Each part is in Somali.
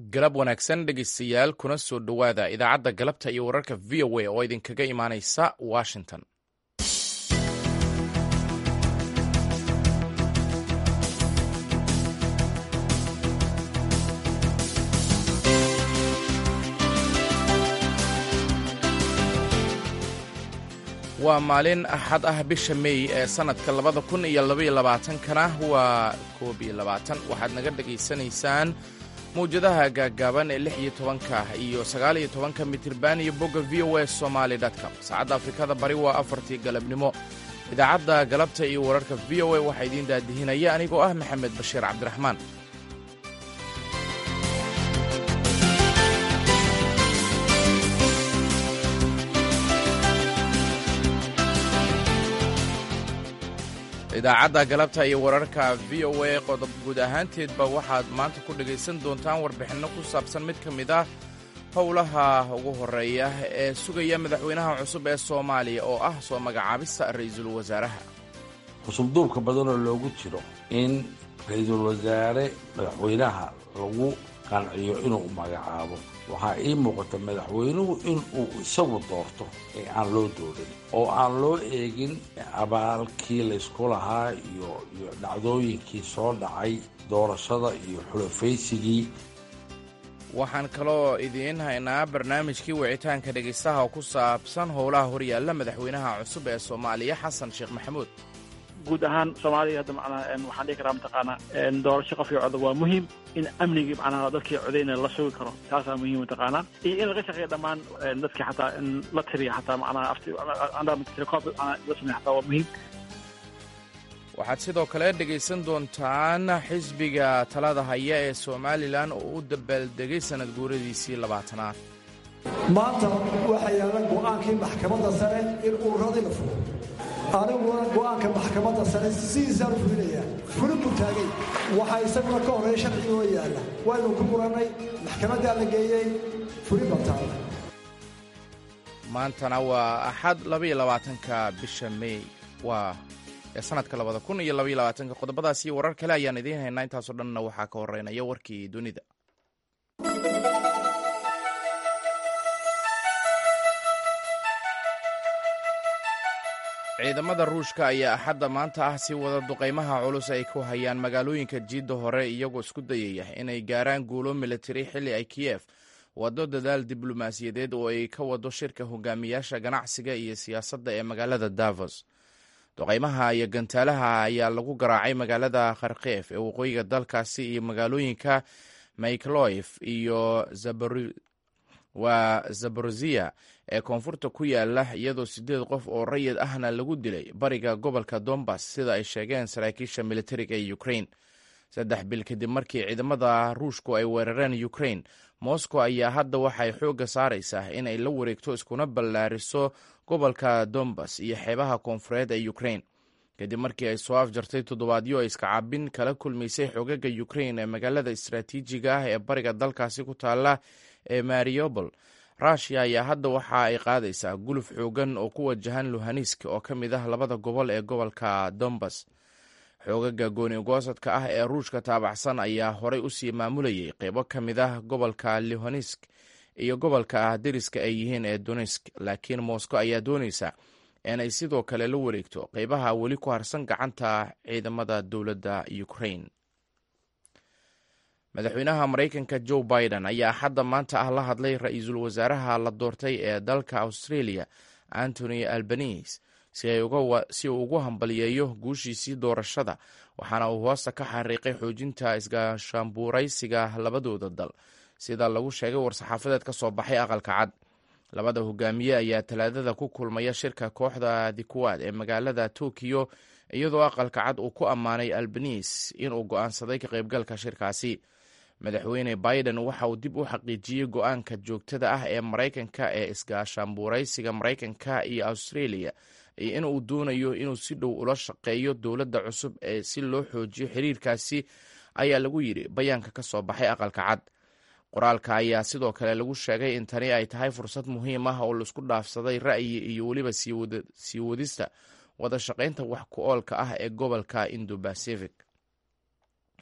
galab wanaagsan dhegeystayaal kuna soo dhowaada idaacadda galabta iyo wararka v o a oo idinkaga imaaneysa washington waa maalin axad ah bisha meey ee sannadka labada kun iyo labaiyo labaatankana waa koob iyo labaatan waxaad naga dhegaysanaysaan mawjadaha gaaggaaban ee lix iyo tobanka iyo sagaal iyo tobanka mitirban iyo bogga v o a somaali com saacadda afrikada bari waa afartii galabnimo idaacadda galabta iyo wararka v o a waxaa idiin daadihinaya anigoo ah maxamed bashiir cabdiraxmaan idaacadda galabta iyo wararka v o a qodob guud ahaanteedba waxaad maanta ku dhegaysan doontaan warbixinno ku saabsan mid ka mid ah howlaha ugu horreeya ee sugaya madaxweynaha cusub ee soomaaliya oo ah soo magacaabista ra'iisul wasaaraha cusubduubka badanoo loogu jiro in ra-iisul wasaare madaxweynaha lagu qanciyo inuu magacaabo waxaa ii muuqata madaxweynuhu in uu isagu doorto ee aan loo doorin oo aan loo eegin abaalkii laysku lahaa iyo iyo dhacdooyinkii soo dhacay doorashada iyo xulafaysigii waxaan kaloo idiin haynaa barnaamijkii wicitaanka dhegaystaha oo ku saabsan howlaha horyaalla madaxweynaha cusub ee soomaaliya xasan sheekh maxamuud guud ahaan soomaaliya hadda macnaha waxaan dhihi karaa mataqaanaa doorasho qofkii coda waa muhiim in amnigii macnaha dadkii codayna la sugi karo taasaa muhiim mataqaanaa iyo in laga shaqeeya dhammaan dadkii xataa in la tiriya xataa macnaha aftirecob la sameeya xataa waa muhiim waxaad sidoo kale dhegaysan doontaan xisbiga talada haya ee somalilan oo u dabaaldegay sanad guuradiisii labaatanaad maanta waxaa yaalla go'aankii maxkamadda sare in ururadii la furo aniguna go'aanka maxkamadda sare sidiisaan u fulinayaa fulin buu taagay waxaa isaguna ka horreeya sharcigi oo yaalla waynu ku murannay maxkamaddaa la geeyey fulin baa taala maantana waa axad labaiyo labaatanka bisha meey waa ee sanadka labada kun iyo labaiyo labaatanka qodobadaas iyo warar kale ayaan idiin haynaa intaasoo dhanna waxaa ka horeynaya warkii dunida ciidamada ruushka ayaa axadda maanta ah sii wada duqaymaha culus ay ku hayaan magaalooyinka jiidda hore iyagoo isku dayaya inay gaaraan guulo militari xilli ay kiyef waddo dadaal diblomaasiyadeed oo ay ka wado shirka hogaamiyaasha ganacsiga iyo siyaasadda ee magaalada davos duqaymaha iyo gantaalaha ayaa lagu garaacay magaalada kharkef ee waqooyiga dalkaasi iyo magaalooyinka maykloif iyo waa zaborozia ee koonfurta ku yaala iyadoo siddeed qof oo rayid ahna lagu dilay bariga gobolka dombas sida ay sheegeen saraakiisha militariga ee ukrain saddex bil kadib markii ciidamada ruushku ay weerareen ukrain moscow ayaa hadda waxay xoogga saaraysaa inay la wareegto iskuna ballaariso gobolka dombas iyo xeebaha koonfureed ee ukrain kadib markii ay soo afjartay toddobaadyo ay iskacaabin kala kulmaysay xoogaga ukrain ee magaalada istaraatiijiga ah ee bariga dalkaasi ku taala ee mariobol rushia ayaa hadda waxa ay qaadaysaa guluf xoogan oo ku wajahan luhanisk oo ka mid ah labada gobol ee gobolka dombas xoogaga gooni-goosadka ah ee ruushka taabacsan ayaa horay usii maamulayay qeybo ka mid ah gobolka luhanisk iyo gobolka ah deriska ay yihiin ee donesk laakiin moscow ayaa doonaysa inay sidoo kale la wareegto qeybaha weli ku harsan gacanta ciidamada dowladda ukrain madaxweynaha maraykanka joe biden ayaa xadda maanta ah la hadlay ra-iisul wasaaraha la doortay ee dalka australia antony albanese si uu ugu hambaliyeeyo guushiisii doorashada waxaana uu hoosta ka xariiqay xoojinta isgaashaanbuuraysiga labadooda dal sida lagu sheegay war-saxaafadeed ka soo baxay aqalka cad labada hogaamiye ayaa talaadada ku kulmaya shirka kooxda dikuwaad ee magaalada tokiyo iyadoo aqalka cad uu ku ammaanay albanese inuu go'aansaday ka qaybgalka shirkaasi madaxweyne biden waxa uu dib u xaqiijiyey go-aanka joogtada ah ee maraykanka ee isgaashaanbuuraysiga maraykanka iyo australia iyo in uu doonayo inuu si dhow ula shaqeeyo dowladda cusub ee si loo xoojiyo xiriirkaasi ayaa lagu yidhi bayaanka ka soo baxay aqalka cad qoraalka ayaa sidoo kale lagu sheegay in tani ay tahay fursad muhiim ah oo laisku dhaafsaday ra'yi iyo weliba sii wadista wada shaqaynta wax ku oolka ah ee gobolka indo bacific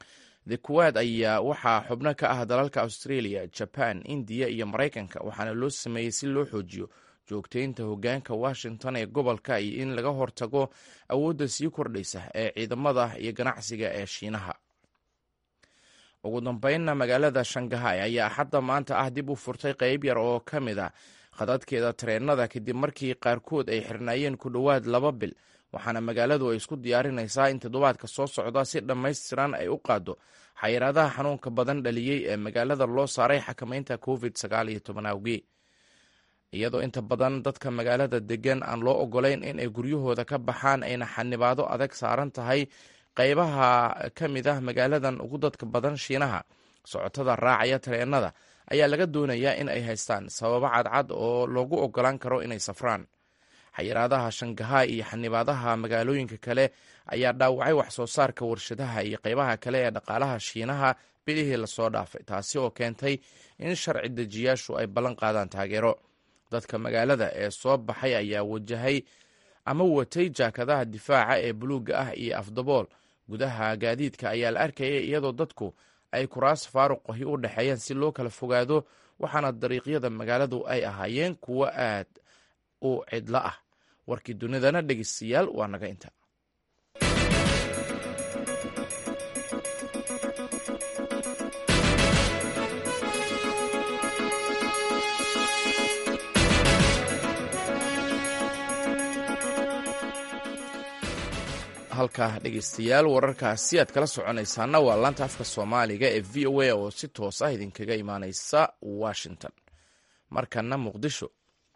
the kuwaad ayaa waxaa xubno ka ah dalalka australia jaban indiya iyo maraykanka waxaana loo sameeyey si loo xoojiyo joogteynta hoggaanka washington ee gobolka iyo in laga hortago awoodda sii kordhaysa ee ciidamada iyo ganacsiga ee shiinaha ugu dambeynna magaalada shangahay ayaa axadda maanta ah dib u furtay qeyb yar oo ka mid a khadadkeeda tareenada kadib markii qaarkood ay xirnaayeen ku dhowaad laba bil waxaana magaaladu ay isku diyaarinaysaa in toddobaadka soo socda si dhammaystiran ay u qaaddo xayiraadaha xanuunka badan dhaliyey ee magaalada loo saaray xakamaynta covid sagaal iyo toban awgii iyadoo inta badan dadka magaalada degan aan loo ogolayn in ay guryahooda ka baxaan ayna xanibaado adag saaran tahay qeybaha ka mid ah magaaladan ugu dadka badan shiinaha socotada raacaya tareenada ayaa laga doonayaa in ay haystaan sababo cadcad oo loogu ogolaan karo inay safraan xayiraadaha shangahay iyo xanibaadaha magaalooyinka kale ayaa dhaawacay wax soo saarka warshadaha iyo qeybaha kale ee dhaqaalaha shiinaha bilihii lasoo dhaafay taasi oo keentay in sharci dejiyaashu ay ballan qaadaan taageero dadka magaalada ee soo baxay ayaa wajahay ama watay jaakadaha difaaca ee buluugga ah iyo afdabool gudaha gaadiidka ayaa la arkayay iyadoo dadku ay kuraas faaruqahi u dhexeeyeen si loo kala fogaado waxaana dariiqyada magaaladu ay ahaayeen kuwo aad u cidlo ah warkii dunidana dhegeystayaal waa naga inta halkaa dhegeystayaal wararkaasi aad kala soconaysaana waa laanta afka soomaaliga ee v o a oo si toos ah idinkaga imaaneysa washington markana muqdisho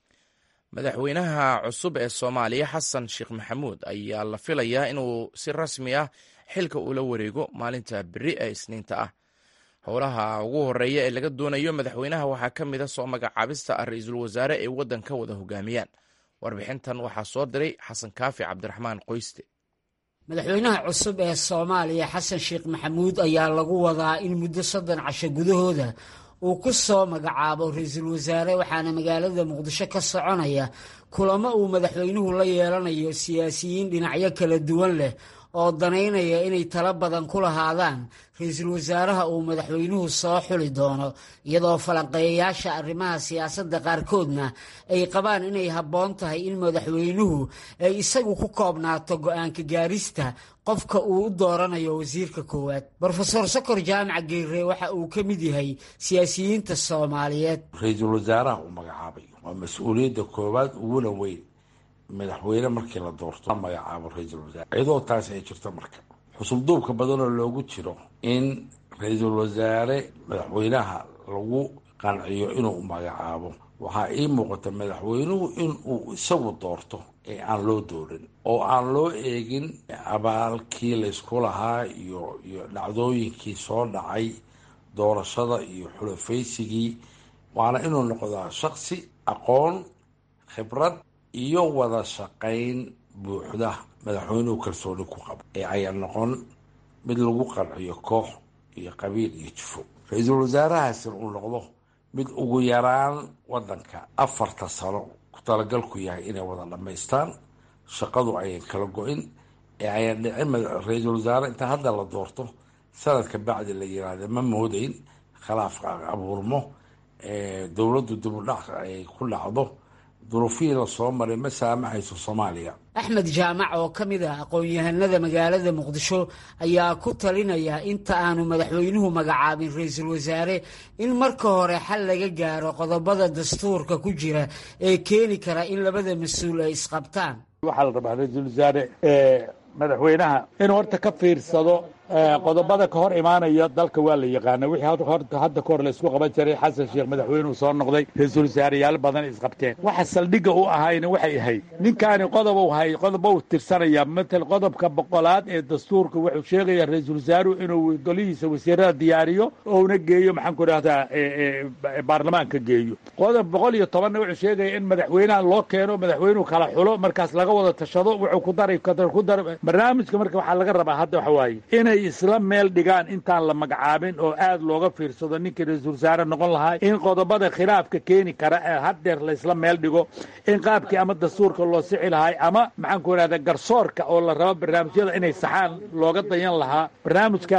madaxweynaha cusub ee soomaaliya xasan sheekh maxamuud ayaa la filayaa inuu si rasmi ah xilka ula wareego maalinta beri ee isniinta ah howlaha ugu horeeya ee laga doonayo madaxweynaha waxaa ka mid a soo magacaabista ra-iisul wasaare ay waddanka wada hogaamiyaan warbixintan waxaa soo diray xasan kaafi cabdiraxmaan qoyste madaxweynaha cusub ee soomaaliya xasan sheekh maxamuud ayaa lagu wadaa in muddo soddon casho gudahooda uu ku soo magacaabo ra-iisul wasaare waxaana magaalada muqdisho ka soconaya kulamo uu madaxweynuhu la yeelanayo siyaasiyiin dhinacyo kala duwan leh oo danaynaya inay talo badan ku lahaadaan ra-iisul wasaaraha uu madaxweynuhu soo xuli doono iyadoo falanqeeyayaasha arrimaha siyaasadda qaarkoodna ay qabaan inay habboon tahay in madaxweynuhu ay isagu ku koobnaato go-aanka gaarista qofka uu u dooranayo wasiirka koowaad brofeor sokor jaamac geere waxa uu ka mid yahay siyaasiyiinta soomaaliyeed ra-iisul wasaaraha uu magacaabay waa mas-uuliyadda koowaad uguna weyn madaxweyne markii la doorto magacaabo ra-iisul wasaare iyadoo taasi ay jirto marka xusubduubka badanoo loogu jiro in ra-iisul wasaare madaxweynaha lagu qanciyo inuu magacaabo waxaa ii muuqata madaxweynuhu inuu isagu doorto ee aan loo doorin oo aan loo eegin abaalkii laysku lahaa iyo iyo dhacdooyinkii soo dhacay doorashada iyo xulafaysigii waana inuu noqdaa shaksi aqoon khibrad iyo wada shaqayn buuxda madaxweynuhu kalsooni ku qabo ee ayaa noqon mid lagu qanciyo koox iyo qabiil iyo jufo ra-iisul wasaarahaasina uu noqdo mid ugu yaraan wadanka afarta sano ku talagalku yahay inay wada dhammaystaan shaqadu ayan kala go-in ee ayan dhicin ra-iisul wasaare inta hadda la doorto sanadka bacdi la yiraahda ma moodayn khilaafka abuurmo dowladdu dibudhac ay ku dhacdo duruufihii la soo maray ma saamaxayso soomaaliya axmed jaamac oo ka mid ah aqoon-yahanada magaalada muqdisho ayaa ku talinaya inta aanu madaxweynuhu magacaabin ra-iisul wasaare in marka hore xal laga gaaro qodobada dastuurka ku jira ee keeni kara in labada mas-uul ay isqabtaan waxaa la rabaa ra-iisul wasaare madaxweynaha inuu horta ka fiirsado qodobada ka hor imaanaya dalka waa la yaqaana wixii hadda kahor laysku qaban jiray xasan sheekh madaxweynuhu soo noqday ra-iisul wasaareyaal badan isqabteen waxa saldhigga u ahayna waxay ahayd ninkaani qodobu hay qodoba u tirsanaya matal qodobka boqolaad ee dastuurka wuxuu sheegaya ra-iisul wasaaruhu inuu golihiisa wasiirada diyaariyo ouna geeyo maxaan ku idhahdaa baarlamaanka geeyo qodob boqol iyo tobanna wuxuu sheegaya in madaxweynaha loo keeno madaxweynuhu kala xulo markaas laga wada tashado wuxuu ku daray ku dar barnaamijka marka waxaa laga rabaa hadda waxa waaye inay isla meel dhigaan intaan la magacaabin oo aad looga fiirsado ninkii ra-iisul wasaare noqon lahaa in qodobada khilaafka keeni kara ee haddeer laysla meel dhigo in qaabkii ama dastuurka loo sixi lahay ama maxaan ku idhahda garsoorka oo la rabo barnaamijyada inay saxaan looga dayan lahaa barnaamijkaas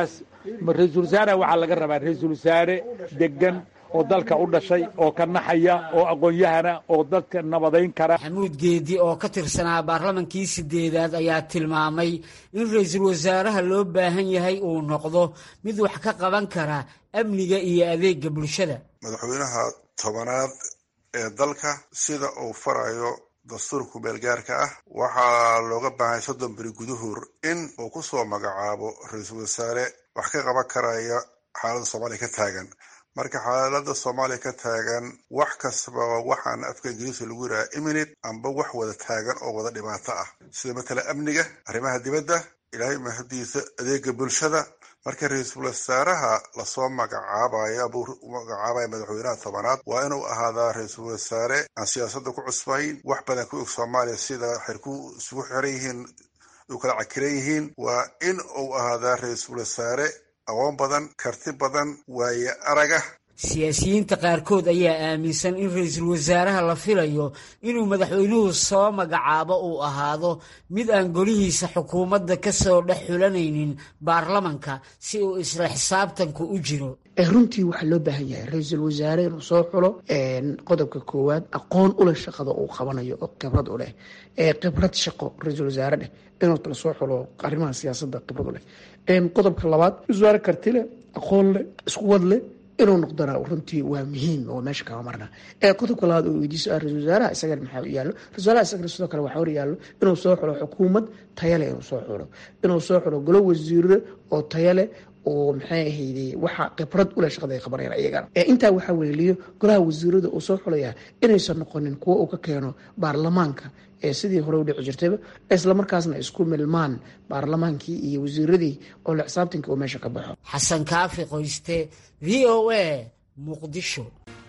ra-iisul wasaaraha waxaa laga rabaa ra-iisul wasaare degan oo dalka u dhashay oo ka naxaya oo aqoon-yahana oo dadka nabadayn kara maxamuud geedi oo ka tirsanaa baarlamankii sideedaad ayaa tilmaamay in ra-iisul wasaaraha loo baahan yahay uu noqdo mid wax ka qaban kara amniga iyo adeega bulshada madaxweynaha tobanaad ee dalka sida uu farayo dastuurka meelgaarka ah waxaa looga baahay soddon beri guduhur in uu ku soo magacaabo ra-iisul wasaare wax ka qaban karaya xaaladda soomaaliya ka taagan marka xaaladda soomaaliya ka taagan wax kastaba waxaan afka ingiriiska lagu yidhaha imminite amba wax wada taagan oo wada dhibaato ah sida matala amniga arrimaha dibadda ilaahay mahadiisa adeega bulshada marka ra-iisul wasaaraha lasoo magacaabayo buu magacaabaya madaxweynaha tobanaad waa inuu ahaadaa ra-iisul wasaare aan siyaasadda ku cusbayn wax badan ku og soomaaliya sida xirku isugu xiran yihiin u kala cakiran yihiin waa in uu ahaadaa ra-iisul wasaare aqoon badan karti badan waaye araga siyaasiyiinta qaarkood ayaa aaminsan in ra-iisul wasaaraha la filayo inuu madaxweynuhu soo magacaabo uu ahaado mid aan golihiisa xukuumadda ka soo dhex xulanaynin baarlamanka si uu isla xisaabtanku u jiro runtii waxaa loo baahan yahay ra-iisul wasaare inuu soo xulo qodobka koowaad aqoon uleh shaqada uu qabanayo oo khibrad u leh khibrad shaqo ra-iisul wasaare dheh inuu kala soo xulo arrimaha siyaasadda khibrad u leh qodobka labaad wasaare karti leh aqoon leh iskuwad leh inuu noqdona runtii waa muhiim oo meesha kama marna qodobka labaad oo weydiiso ah ra-isul wasaaraha isagana maxaa u yaallo ra-isul wasaaraha isagana sidoo kale waxaa hor yaallo inuu soo xulo xukuumad tayale inuu soo xulo inuu soo xulo golo wasiiro oo tayale oo maxay ahayde waxa khibrad uleh shaqada ay qabanayaan iyagana intaa waxaa weeliyo golaha wasiirada uu soo xulayaa inaysan noqonin kuwo uu ka keeno baarlamaanka ee sidii hore u dhici jirtayba islamarkaasna isku milmaan baarlamaankii iyo wasiiradii oo la xisaabtanka uu meesha ka baxo xasan kaafi qoyste v o a muqdisho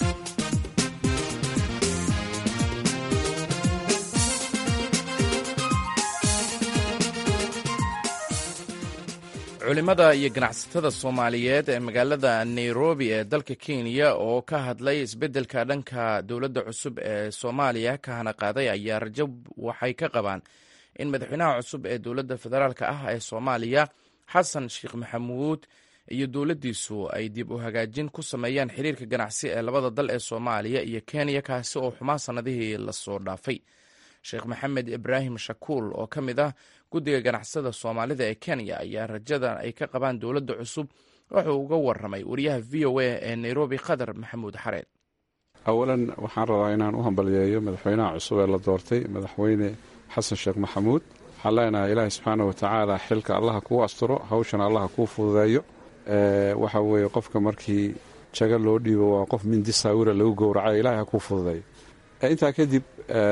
culimada iyo ganacsatada soomaaliyeed ee magaalada nairobi ee dalka kenya oo ka hadlay isbeddelka dhanka dowladda cusub ee soomaaliya ka hana qaaday ayaa rajo waxay ka qabaan in madaxweynaha cusub ee dowladda federaalka ah ee soomaaliya xasan sheekh maxamuud iyo dowladdiisu ay dib u hagaajin ku sameeyaan xiriirka ganacsi ee labada dal ee soomaaliya iyo kenya kaasi oo xumaa sannadihii lasoo dhaafay sheekh maxamed ibraahim shakuul oo ka mid ah guddiga ganacsada soomaalida ee kenya ayaa rajadan ay ka qabaan dowladda cusub wuxuu uga waramay wariyaha v o a ee nairobi qatar maxamuud xareed awalan waxaan rabaa inaan u hambaliyeeyo madaxweynaha cusub ee la doortay madaxweyne xasan sheekh maxamuud waxaan leenahay ilaahay subxaana wa tacaala xilka allaha kuu asturo hawshana allaha kuu fududeeyo waxa weeye qofka markii jaga loo dhiibo waa qof mindi saawira lagu gowracayo ilahay ha kuu fududeeyo intaa kadib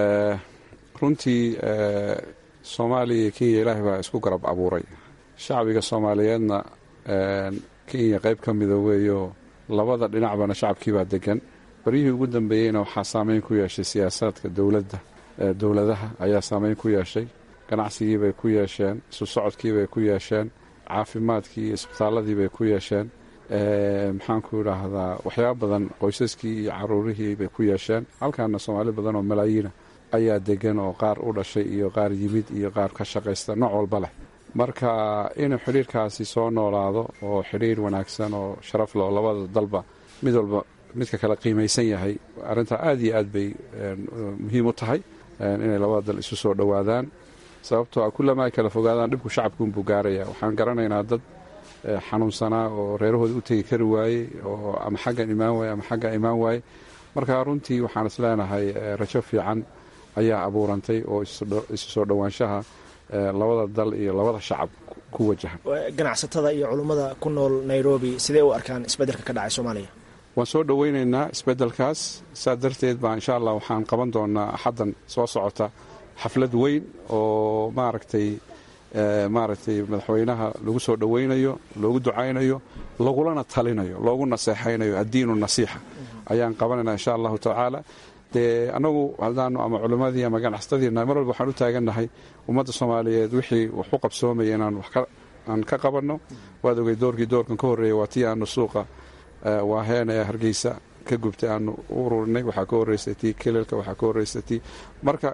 runtii soomaaliya iyo kenya ilaahay baa isku garab abuuray shacbiga soomaaliyeedna kenya qayb ka mida weeyo labada dhinacbana shacabkiibaa degan baryihii ugu dambeeyeyna waxaa saameyn ku yeeshay siyaasaadka dowladda dowladaha ayaa saameyn ku yeeshay ganacsigiibay ku yeesheen isu socodkiibay ku yeesheen caafimaadkii iyo isbitaaladiibay ku yeesheen maxaanku idhaahdaa waxyaaba badan qoysaskii iyo caruurihii bay ku yeesheen halkaana soomaali badan oo malaayiina ayaa degan oo qaar u dhashay iyo qaar yimid iyo qaar ka shaqaysta nooc walba leh marka inuu xidhiirkaasi soo noolaado oo xidhiir wanaagsan oo sharaf leh oo labada dalba mid walba midka kale qiimaysan yahay arrintaa aad iyo aad bay muhiim u tahay inay labada dal isu soo dhowaadaan sababtoo a kullama ay kala fogaadaan dhibku shacabkuunbuu gaaraya waxaan garanaynaa dad xanuunsanaa oo reerahooda u tegi kari waayey oo ama xaggan imaan waaye ama xaggan imaan waaye marka runtii waxaan is leenahay rajo fiican ayaa abuurantay oo isu soo dhowaanshaha labada dal iyo labada shacab ku wajahan ganacsatada iyo culummada ku nool nairobi sidee u arkaan isbeddelka ka dhacay soomaaliya waan soo dhoweynaynaa isbeddelkaas saa darteed baa insha allah waxaan qaban doonaa axaddan soo socota xaflad weyn oo maaragtay maaragtay madaxweynaha lagu soo dhoweynayo loogu ducaynayo lagulana talinayo loogu naseexaynayo addiinu nasiixa ayaan qabanaynaa insha allahu tacaala dee annagu haddaanu ama culimmadii ama ganacsatadiina mar walba waxaan u taagannahay ummadda soomaaliyeed wixii wax u qabsoomaya inaan wax aan ka qabanno waad ogey doorkii doorkan ka horreeya waa tii aanu suuqa waaheena ee hargeysa ka gubtay aanu u ururinay waxaa ka horreysay tii kelilka waxaa ka horreysay tii marka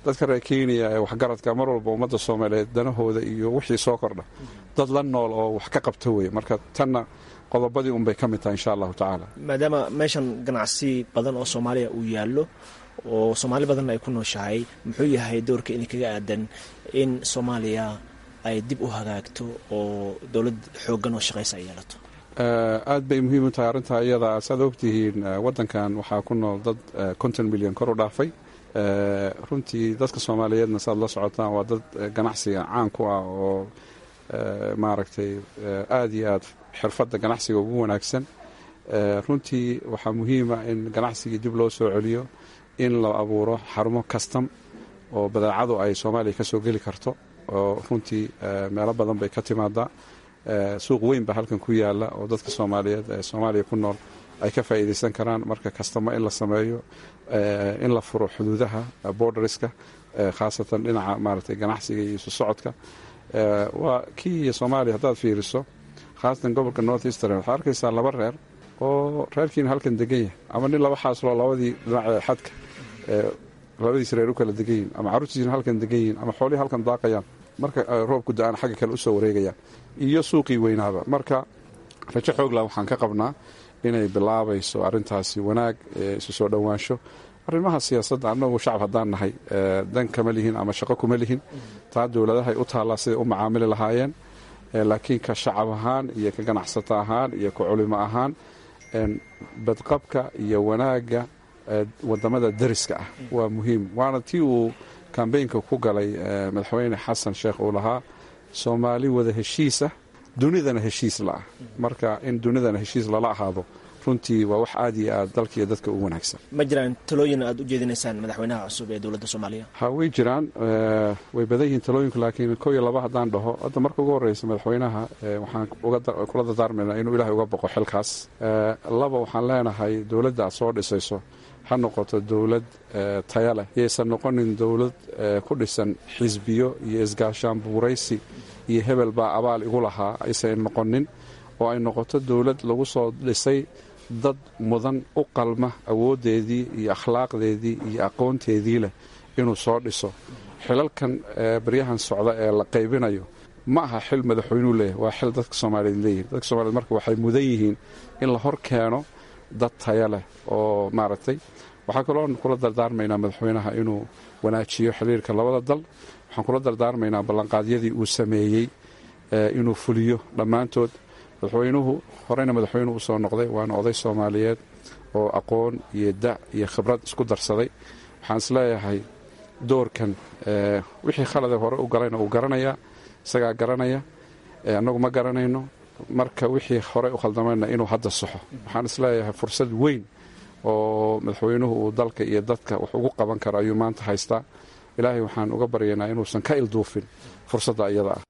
dadka reer kenya ee waxgaradka mar walba ummadda soomaaliyeed danahooda iyo wixii soo kordha dad la nool oo wax ka qabta weye marka tanna qodobadii unbay ka mid tahay insha allahu tacaala maadaama meeshan ganacsi badan oo soomaaliya uu yaallo oo soomaali badanna ay ku nooshahay muxuu yahay doorka idinkaga aadan in soomaaliya ay dib u hagaagto oo dowlad xooggan oo shaqaysa ay yeelato aad bay muhiim u tahay arrintaa iyada saad ogtihiin waddankan waxaa ku nool dad konton milyan kor u dhaafay runtii dadka soomaaliyeedna saad la socotaan waa dad ganacsiga caan ku ah oo maaragtay aada iyo aad xirfadda ganacsiga ugu wanaagsan runtii waxaa muhiima in ganacsigii dib loo soo celiyo in la abuuro xarumo kastam oo badeecadu ay soomaaliya ka soo geli karto oo runtii meelo badan bay ka timaadaa suuq weyn baa halkan ku yaala oo dadka soomaaliyeed ee soomaaliya ku nool ay ka faa'iidaysan karaan marka kastamo in la sameeyo in la furo xuduudaha borderska khaasatan dhinaca maaragtay ganacsiga iyo isu socodka waa kii soomaaliya haddaad fiiriso khaasatan gobolka north eastern waxaa arkaysaa laba reer oo reerkiina halkan degan yahay ama nin laba xaasloo labadii dhinac xadka labadiis reer u kala degan yihin ama carruurtiisina halkan degan yihin ama xoolihii halkan daaqayaan marka roobku da-aan xagga kale usoo wareegayaan iyo suuqii weynaaba marka rajo xoogla waxaan ka qabnaa inay bilaabayso arintaasi wanaag isu soo dhowaansho arrimaha siyaasadda annagu shacab haddaan nahay dan kama lihin ama shaqo kuma lihin taa dowladahay u taallaa siday u macaamili lahaayeen laakiin ka shacab ahaan iyo ka ganacsato ahaan iyo ka culimo ahaan badqabka iyo wanaagga wadamada dariska ah waa muhiim waana tii uu kambeynka ku galay madaxweyne xasan sheekh uu lahaa soomaali wada heshiisah dunidana heshiis laah marka in dunidana heshiis lala ahaado runtii waa wax aad iyo aad dalka iyo dadka u wanaagsan ma jiraan talooyin aad u jeedinaysaan madaxweynaha cusub ee dowladda soomaaliya ha way jiraan way badan yihiin talooyinku laakiin kow iyo laba haddaan dhaho hadda marka ugu horreysa madaxweynaha waxaan kula dardaarmaynaa inuu ilaahay uga boqo xilkaas laba waxaan leenahay dowladda aad soo dhisayso ha noqoto dowlad taya leh yaysan noqonin dowlad ku dhisan xisbiyo iyo isgaashaan buuraysi iyo hebel baa abaal igu lahaa aysan noqonin oo ay noqoto dowlad lagu soo dhisay dad mudan u qalma awooddeedii iyo akhlaaqdeedii iyo aqoonteedii leh inuu soo dhiso xilalkan baryahan socda ee la qaybinayo ma aha xil madaxweynuu leeyahy waa xil dadka soomaaliyeed leeyihin dadka soomaliyeed marka waxay mudan yihiin in la hor keeno dad taya leh oo maaragtay waxaa kaloo kula dardaarmaynaa madaxweynaha inuu wanaajiyo xiriirka labada dal waxaan kula dardaarmaynaa ballanqaadyadii uu sameeyey inuu fuliyo dhammaantood madaxweynuhu horeyna madaxweynuhu usoo noqday waana oday soomaaliyeed oo aqoon iyo da' iyo khibrad isku darsaday waxaan isleeyahay doorkan wixii khalade hore u galayna uu garanayaa isagaa garanaya annagu ma garanayno marka wixii horey u khaldamayna inuu hadda saxo waxaan isleeyahay fursad weyn oo madaxweynuhu uu dalka iyo dadka wax ugu qaban karo ayuu maanta haystaa ilaahay waxaan uga baryaynaa inuusan ka ilduufin fursadda iyada ah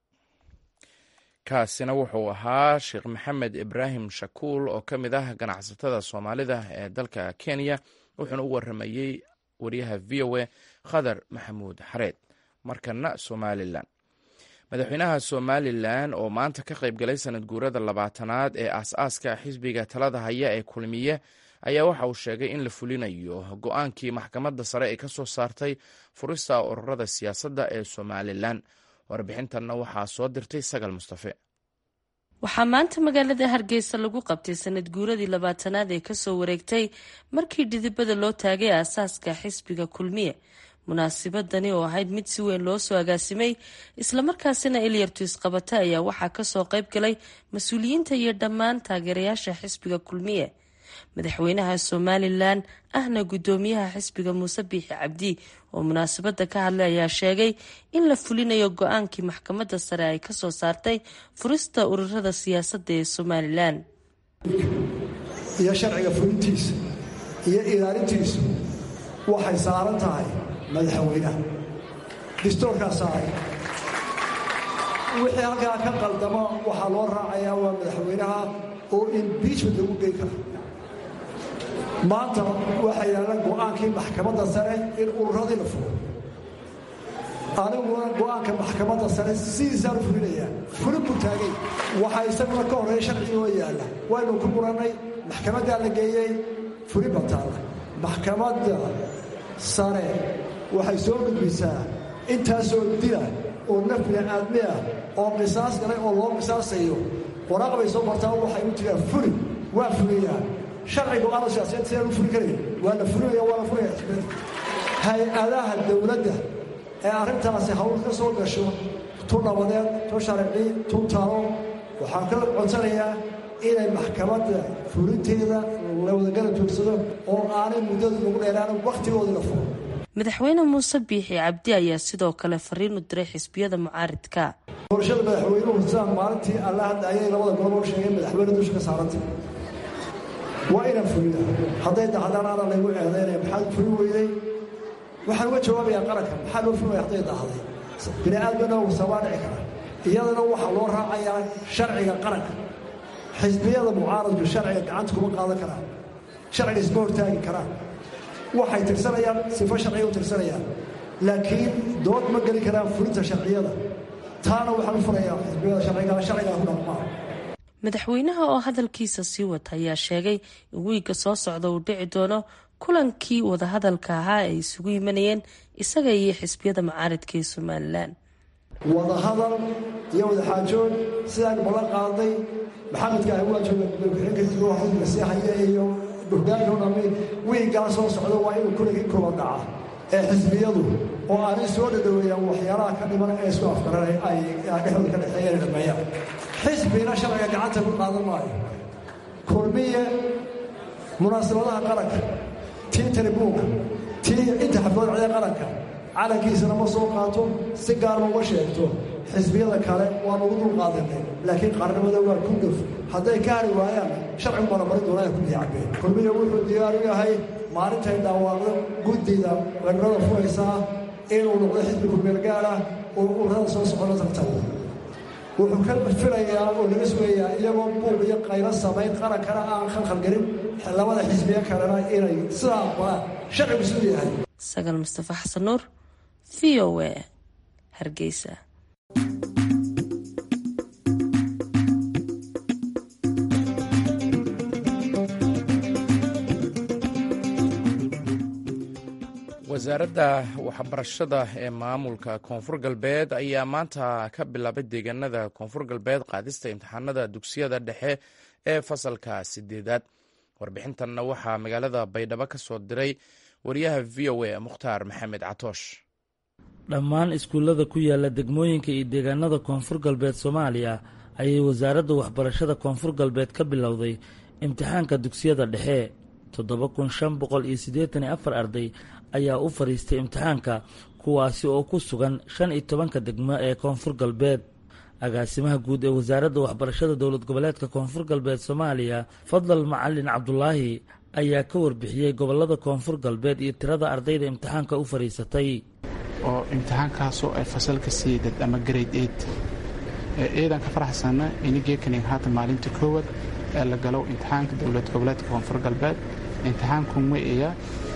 kaasina wuxuu ahaa sheekh maxamed ibraahim shakuul oo ka mid ah ganacsatada soomaalida ee dalka kenya wuxuuna u waramayey wariyaha v o a khadar maxamuud xareed markana somalilan madaxweynaha somalilan oo maanta ka qayb galay sanad guurada labaatanaad ee aas-aaska xisbiga talada haya ee kulmiye ayaa waxa uu sheegay in la fulinayo go-aankii maxkamadda sare ee ka soo saartay furista ururada siyaasadda ee somalilan warbixintanna waxaa soo dirtay sagal mustafe waxaa maanta magaalada hargeysa lagu qabtay sanad guuradii labaatanaad ee kasoo wareegtay markii dhidibada loo taagay aasaaska xisbiga kulmiye munaasibadani oo ahayd mid si weyn loo soo agaasimay islamarkaasina ilyartu isqabata ayaa waxaa kasoo qayb galay mas-uuliyiinta iyo dhammaan taageerayaasha xisbiga kulmiye madaxweynaha somalilan ahna gudoomiyaha xisbiga muuse biixi cabdi oo munaasabada ka hadlay ayaa sheegay in la fulinayo go-aankii maxkamadda sare ay kasoo saartay furista ururada siyaasadda ee somalilan iyo sharciga fulintiisa iyo ilaalintiisu waxay saaran tahay madaxweynaha distoorkaa saaray wixii halkaa ka qaldamo waxaa loo raacayaa waa madaxweynaha oo imbiijment lagu gey kara maanta waxaa yaalla go'aankii maxkamadda sare in ururadii la furo aniguna go'aanka maxkamadda sare sidiisaan u fulinayaa fulin buu taagay waxaa isaguna ka horreeya sharcigi oo yaalla waynu ku murannay maxkamaddaa la geeyey fulin baa taalla maxkamadda sare waxay soo gudbisaa intaasoo dila oo naf bini'aadmi ah oo qisaas galay oo loo qisaasayo waraaq bay soo martaa waxay u jiraan fuli waa fuliyaa sharciga aana siyaasiyaed sidaan u fuli karayn waa la fulinaya waa la fulaya hay-adaha dowladda ee arrintaasi hawl ka soo gasho tu nabadeed tu sharci tu talo waxaan ka codsanayaa inay maxkamadda fulinteeda la wadagala joogsado oo aanay muddada lagu dheeraan wakhtigoodii la furo madaxweyne muuse biixi cabdi ayaa sidoo kale fariin u diray xisbiyada mucaaridka doorashada madaxweynuhu sidaan maalintii alla hadda ayay labada gobol u sheegeen madaxweyne dusha ka saarantay waa inaan fulina hadday dahdaan ana laygu eedaynaya maxaad fuli weyday waxaan uga jawaabayaa qaranka maxaa loo fulaya hadday dahday bini aadmina sabaa dhici kara iyadana waxaa loo raacayaa sharciga qaranka xisbiyada mucaaradku sharciga gacanta kuma qaadan karaan sharciga isma hortaagi karaan waxay tirsanayaan sifo sharciga u tirsanayaan laakiin dood ma geli karaan fulinta sharciyada taana waxaan u furayaa xisbiyada sharciga sharcigaa ku dhaqmaa madaxweynaha oo hadalkiisa sii wata ayaa sheegay in wiigga soo socda uu dhici doono kulankii wadahadalka ahaa ay isugu yimanayeen isaga iyo xisbiyada mucaaridka ee somalilan wadahadal iyo wadaxaajood sidaan ballan qaaday maxamedka ah waa jooga gudoomiye sii haya iyo hogaanka o dhammi wiiggaa soo socda waa inuu kuligii kuba dhaca ee xisbiyadu oo aanay soo dhadhoweeyaan waxyaalaha ka dhiman ee isku afgaran ay dhexdooda ka dhexeeyeen dhameeyaan xisbina sharciga gacanta ku qaadan maayo kulmiye munaasabadaha qaranka tii taribuunka tii inta xaflad codee qaranka calankiisana ma soo qaato si gaarma uma sheegto xisbiyada kale waan ugu dul qaadanay laakiin qaarnimada waa ku gaf hadday ka hari waayaan sharcigu barabari doonaa ku diyacbeen kulmiya wuxuu diyaar u yahay maalintay dhawaaqdo guddida weerarada furaysaa inuu noqdo xisbi kumeelgaar ah oo urada soo socona tartabo wuxuu ka filayaa oo laga sugayaa iyagoo buuq iyo qaylo samayn qarankana aan khalkhalgelin labada xisbiye kalena inay sidaa aqbalaan sharcigu siduu yahay sagal mustafa xasan nuur v o a hargeysa wasaaradda waxbarashada ee maamulka koonfur galbeed ayaa maanta ka bilaabay deegaanada koonfur galbeed qaadista imtixaanada dugsiyada dhexe ee fasalka sideedaad warbixintanna waxaa magaalada baydhabo ka soo diray wariyaha v o a mukhtaar maxamed catoosh dhammaan iskuullada ku yaala degmooyinka iyo deegaanada koonfur galbeed soomaaliya ayay wasaaradda waxbarashada koonfur galbeed ka bilowday imtixaanka dugsiyada dhexe toddoba kun shan boqol iyo siddeetan iyo afar arday ayaa u fadhiistay imtixaanka kuwaasi oo ku sugan shan iyo tobanka degmo ee koonfur galbeed agaasimaha guud ee wasaaradda waxbarashada dowlad goboleedka koonfur galbeed soomaaliya fadlal macalin cabdulaahi ayaa ka warbixiyey gobolada koonfur galbeed iyo tirada ardayda imtixaanka u fadhiisatay oo imtixaankaasoo ay fasalka siidad ama grade eid eedan ka faraxsana inigeekanin haata maalinta koowaad ee la galo imtixaanka dowlad goboleedka koonfur galbeed imtixaanku ma iya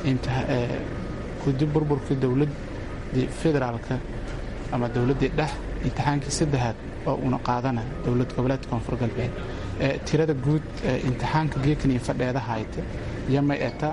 kudi burburka dowladii federaalka ama dowladdii dhex imtixaankii saddexaad oo una qaadana dowlad goboleedka koonfur galbeed tirada guud imtixaanka geekanii fadheeda hayta yamay eta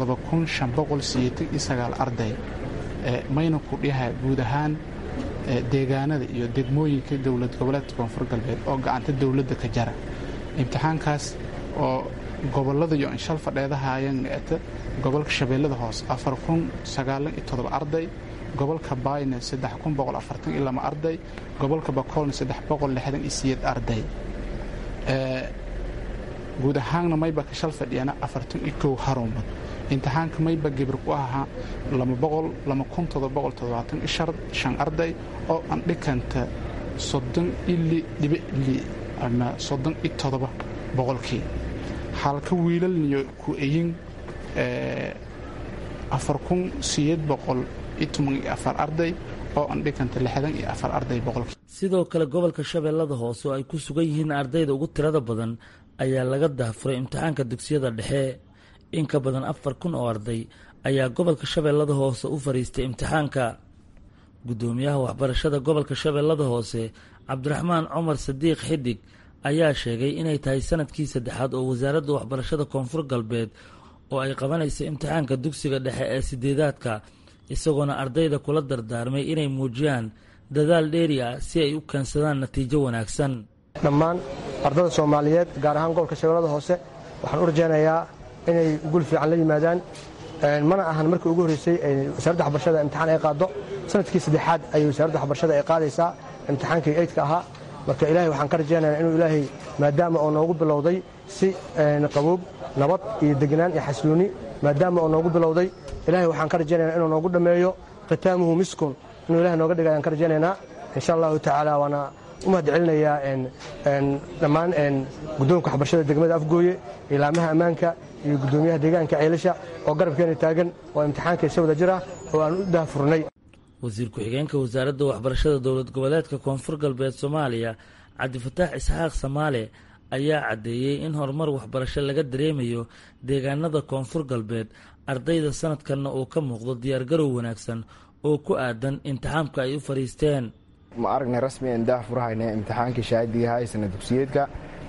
arday mayna ku dhiha guud ahaan deegaanada iyo degmooyinka dowlad goboleedka koonfur galbeed oo gacanta dowladda ka jara imtixaankaas oo gobolada iyo inshal fadheedahayan eta gobolka shabeellada hoose arday gobolka baayna arday gobolka bakoolna arday guud ahaanna mayba ka shal fadhiyana harumad imtixaanka mayba gibir ku ahaa arday oo aan dhikanta ama boqolkii halka wiilalniyo ku eyin arday oo aan dhikanta arday boqolkii sidoo kale gobolka shabeellada hoose oo ay ku sugan yihiin ardayda ugu tirada badan ayaa laga dahfuray imtixaanka dugsiyada dhexe in ka badan afar kun oo arday ayaa gobolka shabeellada hoose u fadhiistay imtixaanka guddoomiyaha waxbarashada gobolka shabeellada hoose cabdiraxmaan cumar sadiiq xidig ayaa sheegay inay tahay sanadkii saddexaad oo wasaaradda waxbarashada koonfur galbeed oo ay qabanayso imtixaanka dugsiga dhexe ee sideedaadka isagoona ardayda kula dardaarmay inay muujiyaan dadaal dheeri ah si ay u keensadaan natiijo wanaagsan dhammaan ardada soomaaliyeed gaar ahaan gobolka shabeellada hoose waxaan u rajaynayaa inay gul fiican la yimaadaan mana ahan markii ugu horreysay wasaaradda waxbarashada imtixaan ay qaaddo sanadkii saddexaad ayay wasaaradda waxbarashada ay qaadaysaa imtixaankii eydka ahaa marka ilaahay waxaan ka rajaynayaa inuu ilaahay maadaama oo noogu bilowday si qaboob nabad iyo degnaan iyo xasilooni maadaama oo noogu bilowday ilaahay waxaan ka rajaynayaa inuu noogu dhammeeyo khitaamuhu miskun inuu ilahay nooga dhiga ayaan ka rajaynaynaa insha allahu tacaala waana u mahad celinayaa dhammaan guddoonka waxbarashada degmada afgooye ilaamaha ammaanka iyo guddoomiyaha deegaanka ceelasha oo garabkeena taagan oo imtixaanka isa wada jir ah oo aan u daafurnay wasiir ku-xigeenka wasaaradda waxbarashada dowlad goboleedka koonfur galbeed soomaaliya cabdifataax isxaaq samaale ayaa caddeeyey in horumar waxbarasho laga dareemayo deegaanada koonfur galbeed ardayda sanadkanna uu ka muuqdo diyaargarow wanaagsan oo ku aadan imtixaamka ay u fadhiisteen ma aragnay rasmi aan daah furahayna imtixaankii shahaadiga ahaa ee sana dugsiyeedka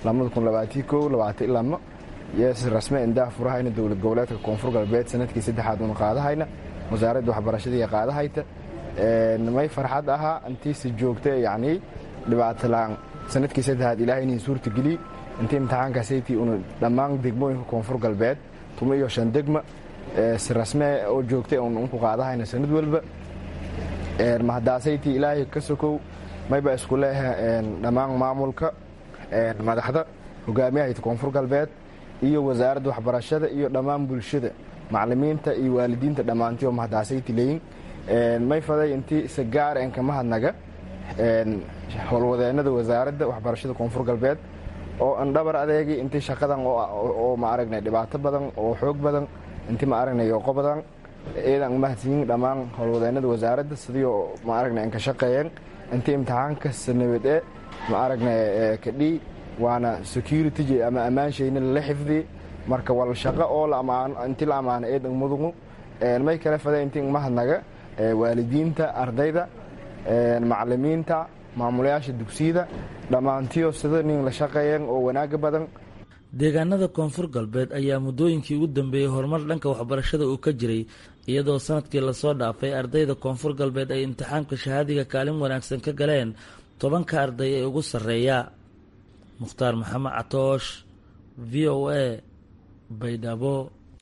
yes rasmi aan daah furahayna dowlad goboleedka koonfur galbeed sanadkii saddexaad una qaadahayna wasaaradda waxbarashadii qaadahayta may farxad ahaa intiisi joogta yacni dhibaato la-aan sanadkii saddexaad ilaahay inin suurta geliy intii imtixaankaasaytii una dhammaan degmooyinka koonfur galbeed tuma iyo shan degma si rasme oo joogtay un unku qaadahayna sanad walba mahadaasaytii ilaahay ka sokow mayba isku leeha dhammaan maamulka madaxda hogaamiyahayta koonfur galbeed iyo wasaaradda waxbarashada iyo dhammaan bulshada macalimiinta iyo waalidiinta dhammaantii oo mahadaasayti leeyin may faday intii si gaar en kama hadnaga howlwadeennada wasaaradda waxbarashada koonfur galbeed oo an dhabar adeegi intii shaqadan oo ma aragnay dhibaato badan oo xoog badan intii ma aragnay yooqo badan eedan mahadsiyin dhammaan howlwadeennada wasaaradda sidii ma aragnay an ka shaqeeyeen intii imtixaanka sanabade ma aragnay kadhii waana security ama ammaanshayna lala xifdi marka wal shaqo oo intii la ammaano eedan mudugu may kale faday intii mahadnaga waalidiinta ardayda macalimiinta maamulayaasha dugsiyada dhammaantiyo sida nin la shaqeeyeen oo wanaaga badan deegaanada koonfur galbeed ayaa muddooyinkii ugu dambeeyey horumar dhanka waxbarashada uu ka jiray iyadoo sanadkii lasoo dhaafay ardayda koonfur galbeed ay imtixaamka shahaadiga kaalin wanaagsan ka galeen tobanka arday ee ugu sarreeya mukhtaar maxamed catoosh v o a baydhabo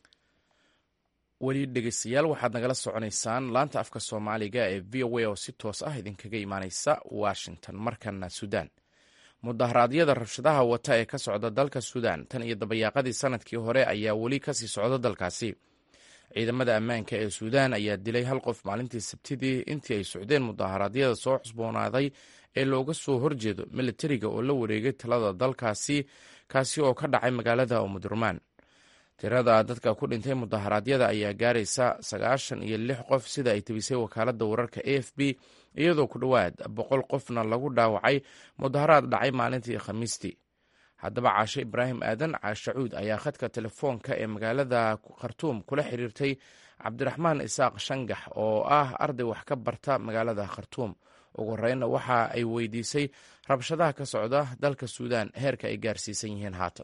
weli dhegeystayaal waxaad nagala soconaysaan laanta afka soomaaliga ee v o a oo si toos ah idinkaga imaaneysa washington markana suudaan mudaharaadyada rabshadaha wata ee ka socda dalka suudaan tan iyo dabayaaqadii sanadkii hore ayaa weli kasii socda dalkaasi ciidamada ammaanka ee suudaan ayaa dilay hal qof maalintii sabtidii intii ay socdeen mudaharaadyada soo cusboonaaday ee looga soo horjeedo militariga oo la wareegay talada dalkaasi kaasi oo ka dhacay magaalada umudurmaan tirada dadka ku dhintay mudaharaadyada ayaa gaaraysa sagaashan iyo lix qof sida ay tebisay wakaaladda wararka a f b iyadoo ku dhowaad boqol qofna lagu dhaawacay mudaharaad dhacay maalintii khamiistii haddaba caashe ibraahim aadan caashacuud ayaa khadka telefoonka ee magaalada khartuum kula xiriirtay cabdiraxmaan isaaq shangax oo ah arday wax ka barta magaalada khartuum ugu horreynna waxa ay weydiisay rabshadaha ka socda dalka suudaan heerka ay gaarsiisan yihiin haatan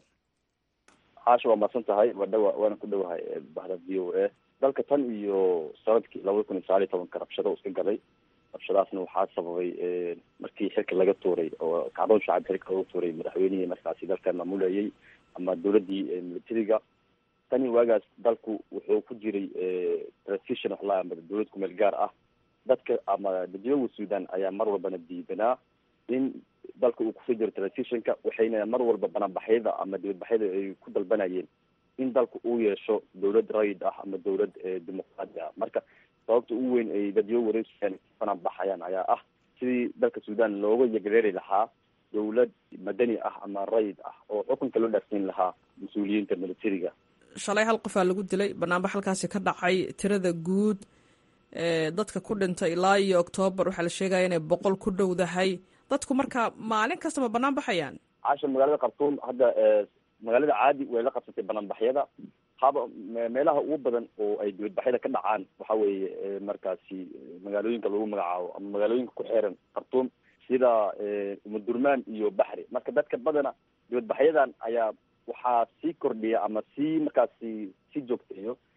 caasha waa mahadsan tahay wadhawa waana ku dhowahay bahda v o a dalka tan iyo sanadkii labada kun iyo sagaal iyo tobanka rabshado iska galay rabshadaasna waxaa sababay markii xilka laga tuuray oo kacdoon shacab xilka laga tuuray madaxweynihii markaasi dalka maamulayay ama dowladii militariga tani waagaas dalku wuxuu ku jiray transition waxlaa ama dowlad kumeel gaar ah dadka ama dadweynaha suudan ayaa mar walbana diidanaa in dalka uu kusoo jiro transitionka waxayna mar walba banaanbaxyada ama dibadbaxyada ay ku dalbanayeen in dalka uu yeesho dowlad rayid ah ama dowlad dimuqraadi ah marka sababta ugu weyn ay dadyo wareegsan banaanbaxayaan ayaa ah sidii dalka suudan looga yagreeri lahaa dowlad madani ah ama rayid ah oo xukunka loo dhaafsiin lahaa mas-uuliyiinta militariga shalay hal qofaa lagu dilay banaanbax halkaasi ka dhacay tirada guud ee dadka ku dhintay ilaa iyo oktoobar waxaa la sheegaya inay boqol ku dhowdahay dadku marka maalin kastama banaan baxayaan caasha magaalada khartuum hadda magaalada caadi way la qabsatay banaanbaxyada haba meelaha ugu badan oo ay dibadbaxyada ka dhacaan waxa weeye markaasi magaalooyinka lagu magacaabo ama magaalooyinka ku xeeran khartuum sida umudurmaan iyo baxri marka dadka badana dibadbaxyadan ayaa waxaa sii kordhiya ama sii markaasi sii joogteeyo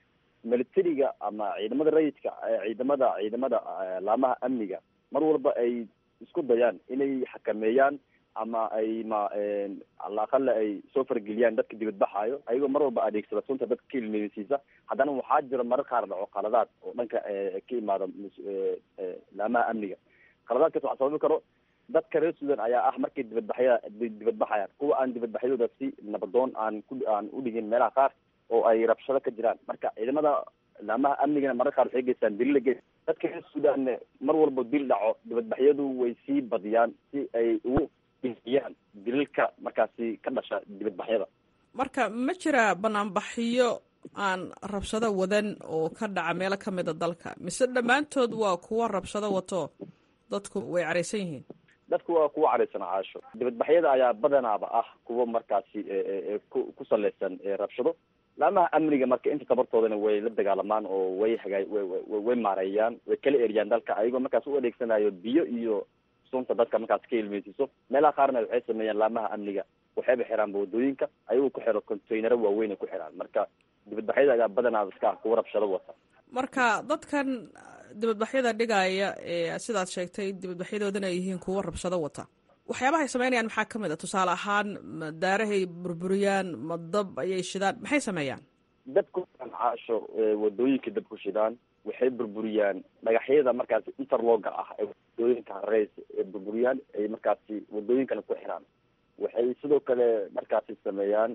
militariga ama ciidamada rayidka ciidamada ciidamada laamaha amniga mar walba ay isku dayaan inay xakameeyaan ama ay ma alaqale ay soo fargeliyaan dadka dibadbaxaayo ayagoo mar walba adeegsada sunta dadka ka ilmeysiisa haddana waxaa jira marar qaar dhaco qaladaad oo dhanka ka imaada laamaha amniga qaladaadkaas waxaa sababi karo dadka reer sudan ayaa ah markay dibadbaxya dibadbaxayaan kuwa aan dibadbaxyadooda si nabadoon aan ku aan udhigin meelaha qaar oo ay rabshado ka jiraan marka ciidamada laamaha amnigana marar qaar waxay geystaan dilila ge dadka reer sudanne mar walba dil dhaco dibadbaxyadu way sii badiyaan si ay ugu dhiyaan dililka markaasi ka dhasha dibadbaxyada marka ma jira banaanbaxyo aan rabshado wadan oo ka dhaca meelo ka mid a dalka mise dhammaantood waa kuwa rabshado wato dadku way caraysan yihiin dadku waa kuwa caraysan caasho dibadbaxyada ayaa badanaaba ah kuwa markaasi ku ku saleysan rabshado laamaha amniga marka inta tabartoodana way la dagaalamaan oo way hagaa way maareeyaan way kala eriyaan dalka ayagoo markaas u adeegsanayo biyo iyo sunta dadka markaas ka ilmeysiiso meelaha qaarna waxay sameeyaan laamaha amniga waxayba xiraanba wadooyinka ayagoo ku xiro containaro waaweyn ay ku xiraan marka dibadbaxyada ayaa badanaaba iska ah kuwa rabshado wata marka dadkan dibadbaxyada dhigaya ee sidaad sheegtay dibadbaxyadoodana ay yihiin kuwo rabshado wata waxyaabahay sameynayaan maxaa ka mid a tusaale ahaan ma daarahay burburiyaan ma dab ayay shidaan maxay sameeyaan dabku caasho wadooyinka dab ku shidaan waxay burburiyaan dhagaxyada markaasi interloga ah ee wadooyinka hareys ee burburiyaan ay markaasi wadooyinkana ku xiraan waxay sidoo kale markaasi sameeyaan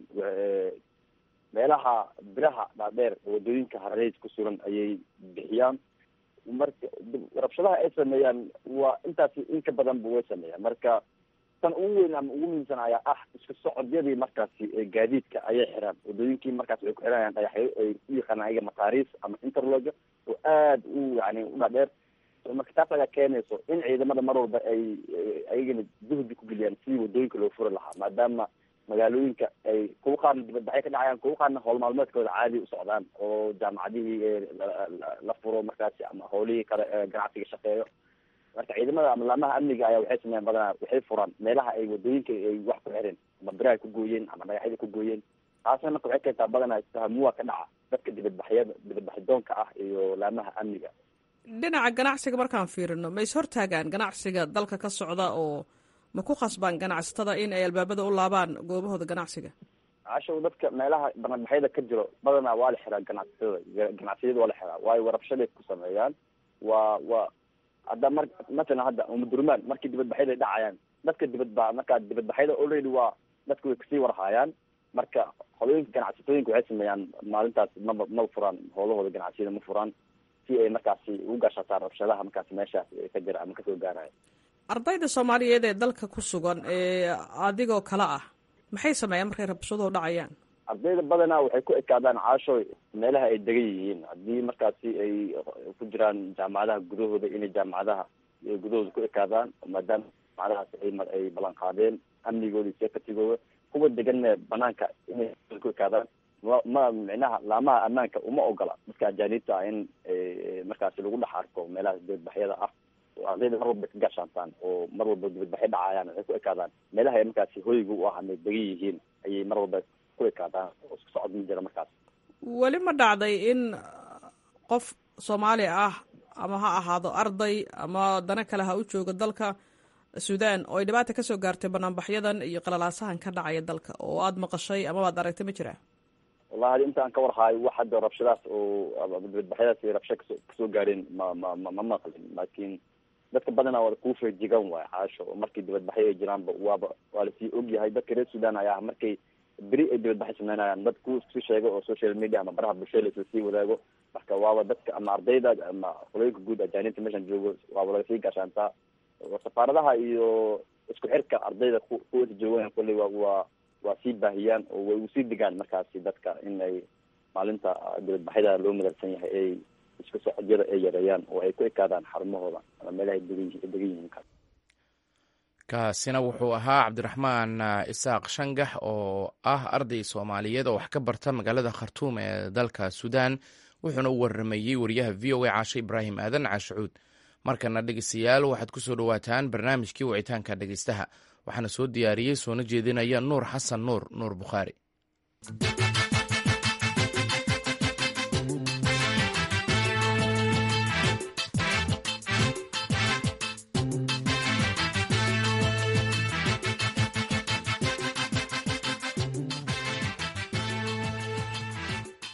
meelaha biraha dhaadheer ee wadooyinka hareys ku sugan ayay bixiyaan marka rabshadaha ay sameeyaan waa intaasi in ka badanba way sameeyaan marka tan ugu weyn ama ugu muhiimsan ayaa ah isku socodyadii markaasi gaadiidka ayay xiraan wadooyinkii markaas way ku xiranayaan dhagaxyo ay u yaqaanaan ayaga mataariis ama interloga oo aada u yani u dhaadheer marka taas ayaa keenayso in ciidamada mar walba ay ayagana juhdi ku geliyaan sidii wadooyinka loo furi lahaa maadaama magaalooyinka ay kuwa qaarna dibadbaxyo ka dhacayaan kuwa qaarna howl maalmeedkooda caadi u socdaan oo jaamacadihii la furo markaasi ama howlihii kale ganacsiga shaqeeyo marka ciidamada ama laamaha amniga ayaa waxay sameeyaan badanaa waxay furaan meelaha ay wadooyinka ay wax ku xireen ama biraha ku gooyeen ama dhagaxyada ku gooyeen taasna marka waxay keentaa badanaa istahamuwa ka dhaca dadka dibadbaxyada dibadbaxidoonka ah iyo laamaha amniga dhinaca ganacsiga markaan fiirino ma is hortaagaan ganacsiga dalka ka socda oo ma ku khasbaan ganacsatada in ay albaabada u laabaan goobahooda ganacsiga cashow dadka meelaha banadbaxyada ka jiro badanaa waa la xiraa ganacsatada ganacsiyada waa la xiraa waayo warabshaday ku sameeyaan waa waa hadda mar matalan hadda umudurmaan markii dibadbaxyada ay dhacayaan dadka dibadba markaa dibadbaxyada already waa dadka way kasii warhaayaan marka holooyinka ganacsatooyinka waxay sameeyaan maalintaas maba maba furaan howlahooda ganacsiyada ma furaan si ay markaasi ugu gaashataan rabshadaha markaasi meeshaas ka jira ama kasoo gaaraya ardayda soomaaliyeed ee dalka ku sugan ee adigoo kale ah maxay sameeyaan markay rabshaduhu dhacayaan ardayda badanaa waxay ku ekaadaan caasho meelaha ay degan yihiin haddii markaasi ay ku jiraan jaamacadaha gudahooda inay jaamacadaha gudahooda ku ekaadaan maadaama jaamacadahaas ay ay ballan qaadeen amnigooda iyo sekatigooda kuwa deganna banaanka inay ku ekaadaan ma ma micnaha laamaha ammaanka uma ogola dadka ajaanibta ah in markaasi lagu dhex arko meelahaas dibadbaxyada ah ardayda mar walba ka gaashaantaan oo mar walba dibadbaxyo dhacayaan waxay ku ekaadaan meelaha ay markaasi hoyga u ah ama degan yihiin ayay mar walba ku ekaadaan oo isku socod ma jira markaas weli ma dhacday in qof soomaali ah ama ha ahaado arday ama dana kale ha u joogo dalka suudaan oo ay dhibaata kasoo gaartay banaanbaxyadan iyo qalalaasahan ka dhacaya dalka oo aada maqashay ama waad aragtay ma jiraa wallahi adi intaan ka warhaayo wax hadda rabshadaas oo dibadbaxyadaas rabsha kasoo kasoo gaareen ma ma ma ma maqlin laakiin dadka badanaa waa kuu feejigan waay caasho oo markii dibadbaxyo ay jiraanba waaba waa lasii ogyahay dadka reer sudan ayaa markay beri ay dibadbaxyo sameynayaan dad ku isku sheego oo social media ama baraha bulshada lasla sii wadaago marka waaba dadka ama ardayda ama qolooyinka guud ajaanibta meeshan joogo waaba lagasii gaashaantaa safaaradaha iyo isku xirka ardayda ku kuwasa joogan kolley waa waa waa sii baahiyaan oo way usii degaan markaasi dadka in ay maalinta dibadbaxyada loo madalsan yahay ay isku socodyada ay yareeyaan oo ay ku ekaadaan xarumahooda ama meelaha degan degan yihiin kaasina wuxuu ahaa cabdiraxmaan isaaq shangax oo ah arday soomaaliyeed oo wax ka barta magaalada khartuum ee dalka suudaan wuxuuna u waramayey wariyaha v o a caashe ibraahim aadan caashacuud markana dhegeystayaal waxaad ku soo dhowaataan barnaamijkii wicitaanka dhegeystaha waxaana soo diyaariyey soona jeedinaya nuur xasan nuur nuur bukhaari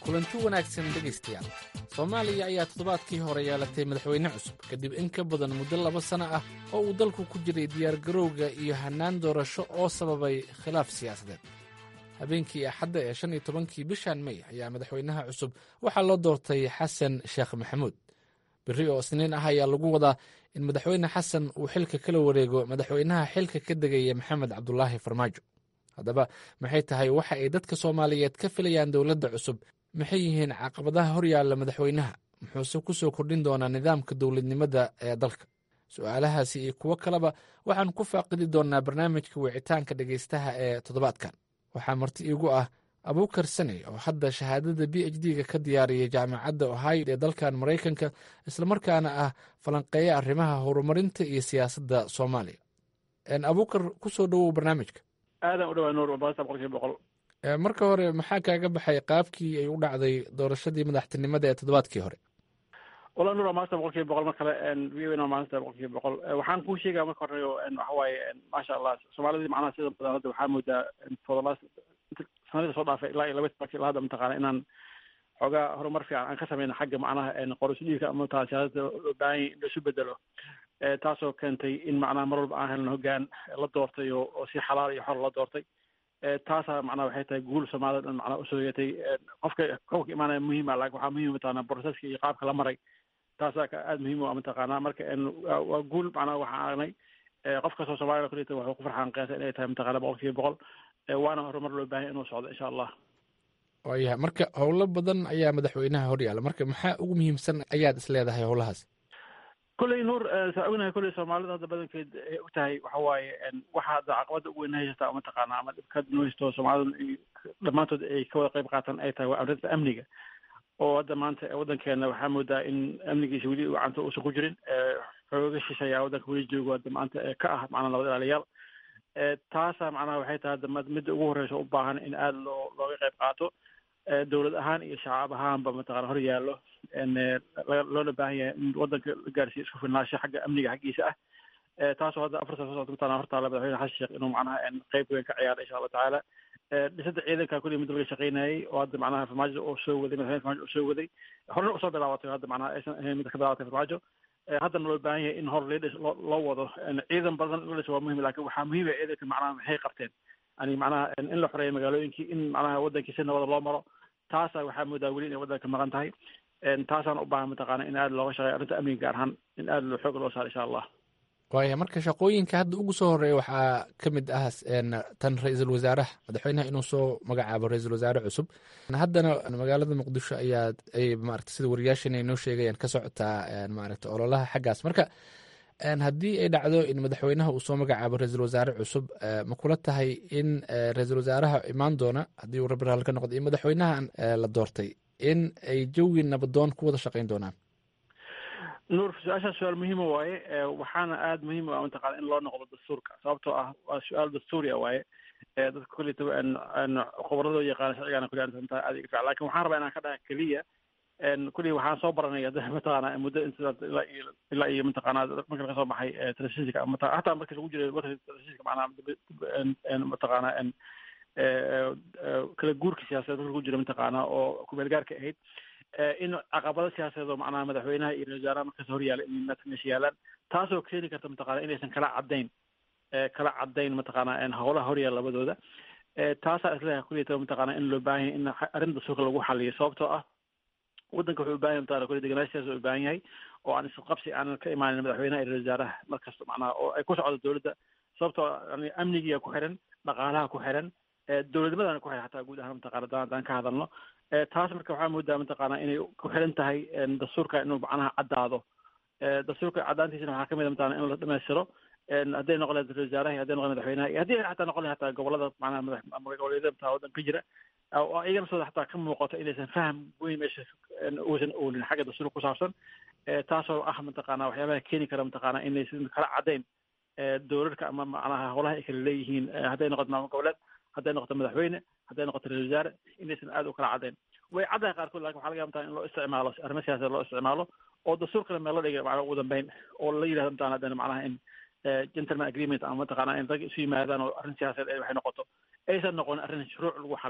kulanti wanaagsan dhegaystayaal soomaaliya ayaa toddobaadkii hore yeelatay madaxweyne cusub kadib in ka badan muddo laba sanno ah oo uu dalku ku jiray diyaargarowga iyo hannaan doorasho oo sababay khilaaf siyaasadeed habeenkii axadda ee shan iyo tobankii bishan mey ayaa madaxweynaha cusub waxaa loo doortay xasan sheekh maxamuud berri oo isniin ah ayaa lagu wadaa in madaxweyne xasan uu xilka kala wareego madaxweynaha xilka ka degaya maxamed cabdulaahi farmaajo haddaba maxay tahay waxa ay dadka soomaaliyeed ka filayaan dowladda cusub maxay yihiin caqabadaha horyaalla madaxweynaha muxuuse ku soo kordhin doonaa nidaamka dowladnimada ee dalka su-aalahaasi iyo kuwo kaleba waxaan ku faaqidi doonaa barnaamijka wicitaanka dhegaystaha ee toddobaadkan waxaa marti iigu ah abuukar saney oo hadda shahaadada b h d-ga ka diyaariyay jaamacadda ohio ee dalkan maraykanka islamarkaana ah falanqeeya arrimaha horumarinta iyo siyaasadda soomaaliya abuukar ku soo dhowow barnaamijka aadan u dhawaa nuur baasta boqolkiiba boqol marka hore maxaa kaaga baxay qaabkii ay u dhacday doorashadii madaxtinimada ee toddobaadkii hore wala nuur maasta boqolkiiba boqol mar kale v o n maasta boqolkiiba boqol waxaan kuu sheegaa marka hore waxa waaye maasha allah soomaalidii macnaha sida badan hadda waxaa moodaa for the last sanadii soo dhaafay ilaa iyo laba sanadkii ilaa hadda mataqaana inaan xoogaa horumar fiican aan ka sameyno xagga macnaha qoris dhiigka ama taa siyaasada loo baahan yahay in laisu bedelo taasoo keentay in macnaha mar walba aan helno hoggaan la doortay oo oo si xalaal iyo xor la doortay taasaa macnaha waxay tahay guul soomaalida dhan macnaha usoo yeetay qofka qofka imaanaya muhiima laakin waxaa muhiim mataqaana proceska iyo qaabka la maray taasaa aada muhiim u ah mataqaana marka waa guul macnaha waxaan aragnay qof kastoo soomaalida kulita wuxuu ku farxaan qiyaasa inay tahay mataqaana boqol kiiba boqol waana horumar loo baahan inuu socdo insha allah waayahay marka howlo badan ayaa madaxweynaha horyaala marka maxaa ugu muhiimsan ayaad is leedahay howlahaas kolley nuur saa ognahay kolley soomaalida hadda badankeed ay og tahay waxa waaye waxa hadda caqabada ugu weyn haysataa mataqaana ama dhibka noo haysto soomaalida dhammaantood ay ka wada qayb qaataan ay tahay waa arrinta amniga oo hadda maanta waddankeena waxaa moodaa in amnigiisa weli gacanta uusan ku jirin xooga shisheeyaa waddanka weli joogo hadda maanta ka ah macnaa nabad ilaaliyaal taasaa macnaha waxay tahay hadda midda ugu horreysa u baahan in aada loo looga qayb qaato dowlad ahaan iyo shacab ahaanba mataqana hor yaallo loona baahan yahay in waddanka la gaarsiiyo isku filnaansho xagga amniga xaggiisa ah taasoo hadda afar sano soo socota mataqana hortaala madaxweyne xasan sheekh inuu macnaha qayb weyn ka ciyaaro insha allah tacaala dhisada ciidanka kulli mid laga shaqeynayay oo hadda macnaha farmaajo oo soo waday madaxweyne farmaajo oo soo waday horena usoo bilaabatay hadda macnaha aysan ahayn mid ka bilaabatay farmaajo haddana loo baahan yahay in hor leedhis loo wado ciidan badan in la dhiso waa muhim lakin waxaa muhiim ah ciidanka macnaha maxay qabteen yani macnaha in la xoreeyo magaalooyinkii in macnaha waddankii si nabada loo maro taasa waxaa moodaa weli inay waddanka maqan tahay taasaan u baahan mataqaana in aada looga shaqeeyo arrinta amniga gaar ahaan in aada loo xoog loo saaro insha allah waaya marka shaqooyinka hadda ugu soo horeeya waxaa ka mid ah tan ra-iisul wasaaraha madaxweynaha inuu soo magacaabo ra-iisul wasaare cusub haddana magaalada muqdisho ayaa ay maarata sida wariyaashan ay noo sheegayaan ka socotaa maarata ololaha xaggaas marka haddii ay dhacdo in madaxweynaha uu soo magacaabo ra-iisul wasaare cusub ma kula tahay in ra-iisul wasaaraha imaan doona haddii uu rabbi raali ka noqdo in madaxweynahan la doortay in ay jawi nabadoon ku wada shaqeyn doonaan nuur su-aashaas su-aal muhiima waaye waxaana aada muhiim u ah mataqana in loo noqdo dastuurka sababtoo ah waa su-aal dastuuri a waaye dadka kullita khubradoo yaqaana sharcigaana kulli arrinta aada iga fiican lakin waxaan rabaa inaan ka dhaha keliya kulli waxaan soo baranay hadda mataqaana muddo inta ilaa iyo ilaa iyo mataqaana marka laga soo baxay telefishinka mata hataa markii lagu jiray warka telefishinka macnaha mataqaana kala guurka siyaasadeed marka lagu jira mataqaana oo kumeel gaarka ahayd in caqabado siyaasadeed oo macnaha madaxweynaha iyo ra-isul wasaaraha markaas hor yaala in meesha yaalaan taasoo keeni karta mataqana inaysan kala caddayn kala caddayn mataqaana howlaha hor yaala labadooda taasaa isleeyahay kulliyata mataqaana in loo baahan yahay in arrin dastuurka lagu xaliyo sababtoo ah waddanka wuxuu u baahan yahay mataqana kulli deganaansho siyaasa u baahan yahay oo aan isqabsi aanan ka imaanin madaxweynaha iyo ra-isul wasaaraha markasta macnaha oo ay ku socdo dowladda sababtoo yani amnigiga ku xiran dhaqaalaha ku xiran dowladnimadana ku xiran xataa guud ahaan mataqana haddaan haddaan ka hadalno taas marka waxaa moodaa mataqaana inay ku xiran tahay dastuurka inuu macnaha caddaado dastuurka caddaantiisana waxaa kamid a mataqana in la dhamaystiro hadday noqon lahayd ra-isul wasaaraha hadday noqon madaxweynaha iyo haddii xataa noqon lahayd hataa gobolada macnaha madax goboleedyada mataa waddan ka jira oo iyagana sooda xataa ka muuqato inaysan faham weyn meesha uusan oolin xagga dastuurka ku saabsan taasoo ah mataqaana waxyaabaha keeni kara mataqaana inaysan kala caddayn dowladka ama macnaha howlaha ay kala leeyihiin hadday noqoto maamul goboleed hadday noqoto madaxweyne hadday noqoto ra-isul wasaare inaysan aada u kala caddayn way caddahay qaarkood lakin waxa laga yaaba in loo isticmaalo arrimo siyaasadeed loo isticmaalo oo dastuurkana meel loo dhigay macnaha ugu dambeyn oo la yidhahdo mataqana haddana macnaha in gentleman agreement ama mataqaana in rag isu yimaadaan oo arrin siyaasadeed waxay noqoto aysan noqon arrin shuruuc lagu xaliyo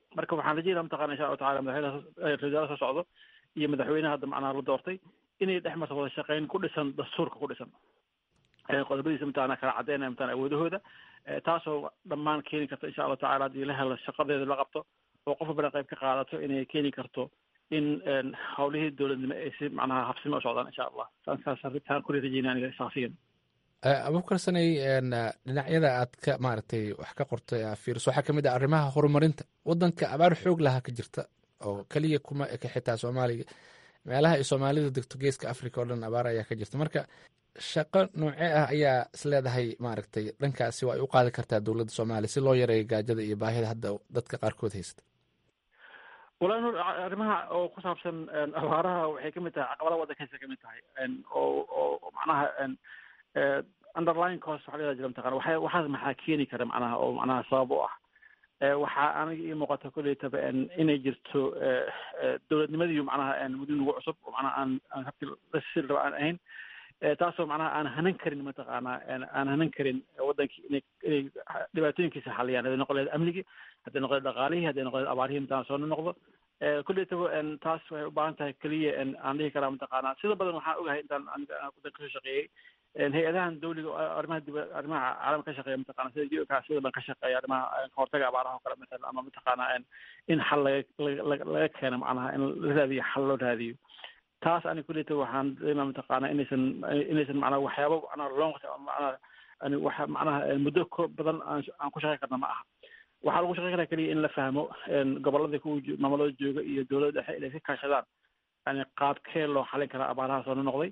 marka waxaan rajeynaa mataqana insha allahu tacala madaxweynaha rajaala soo socdo iyo madaxweynaha hadda macnaha la doortay inay dhex marto wada shaqeyn ku dhisan dastuurka ku dhisan qodobadiisa mataqana kala cadeynaya mataqana awoodahooda taasoo dhammaan keeni karta insha allahu tacala haddii la helo shaqadeeda la qabto oo qof walbana qayb ka qaadato inay keeni karto in hawlihii dowladnimo ay si macnaha habsimo u socdaan insha allah saas arrintaan ku rajeynaya aniga shaksiyan abubakar sanay dhinacyada aad ka maaragtay wax ka qortay aa fiiriso waxaa kamid ah arrimaha horumarinta wadanka abaar xoog lahaa ka jirta oo keliya kuma eka xitaa soomaaliga meelaha ay soomaalida degto geeska africa oo dhan abaar ayaa ka jirta marka shaqo noocee ah ayaa isleedahay maaragtay dhankaasi waa ay u qaadi kartaa dowladda soomaaliya si loo yareeyo gaajada iyo baahida hadda dadka qaarkood haysta walahi nur arrimaha oo ku saabsan abaaraha waxay kamid tahay caqabadaha waddankaysa kamid tahay oo oo macnaha underline cost waxa la jira mataqana waxa waxaas maxaa keeni kara macnaha oo macnaha sabab u ah waxaa aniga ii muuqata kolleytaba inay jirto dowladnimadiiyo macnaha muddo nagu cusub oo macnaha aan aan habkii lasii raba aan ahayn taasoo macnaha aan hanan karin mataqaana aan hanan karin wadankii inay inay dhibaatooyinkiisa xaliyaan hadday noqon lahayd amnigii hadday noqon lahayd dhaqaalihii hadday noqon lahayd abaarihii mataan soo noqdo kolleytaba taas waxay u baahan tahay keliya aan dhihi karaa mataqaana sida badan waxaan ogahay intaan aniga wadanka kasoo shaqeeyey hay-adahan dawliga arrimaha dib arrimaha caalamka ka shaqeeya mataqana sida u ka sida badan ka shaqeeya arrimaha kahortaga abaaraha oo kale matala ama mataqaana in xal laga laga keeno macnaha in la raadiyo xal loo raadiyo taas ani kulleyta waxaan dareemaa mataqaana inaysan inaysan macnaha waxyaaba macnaha long macnaha ani waxa macnaha muddo ko badan aan aan ku shaqeyn karna ma aha waxaa lagu shaqeyn karaa keliya in la fahmo gobolada ku maamulada jooga iyo dowladda dhexe inay ka kaashadaan yani qaabkee loo xalin karaa abaaraha soo noqday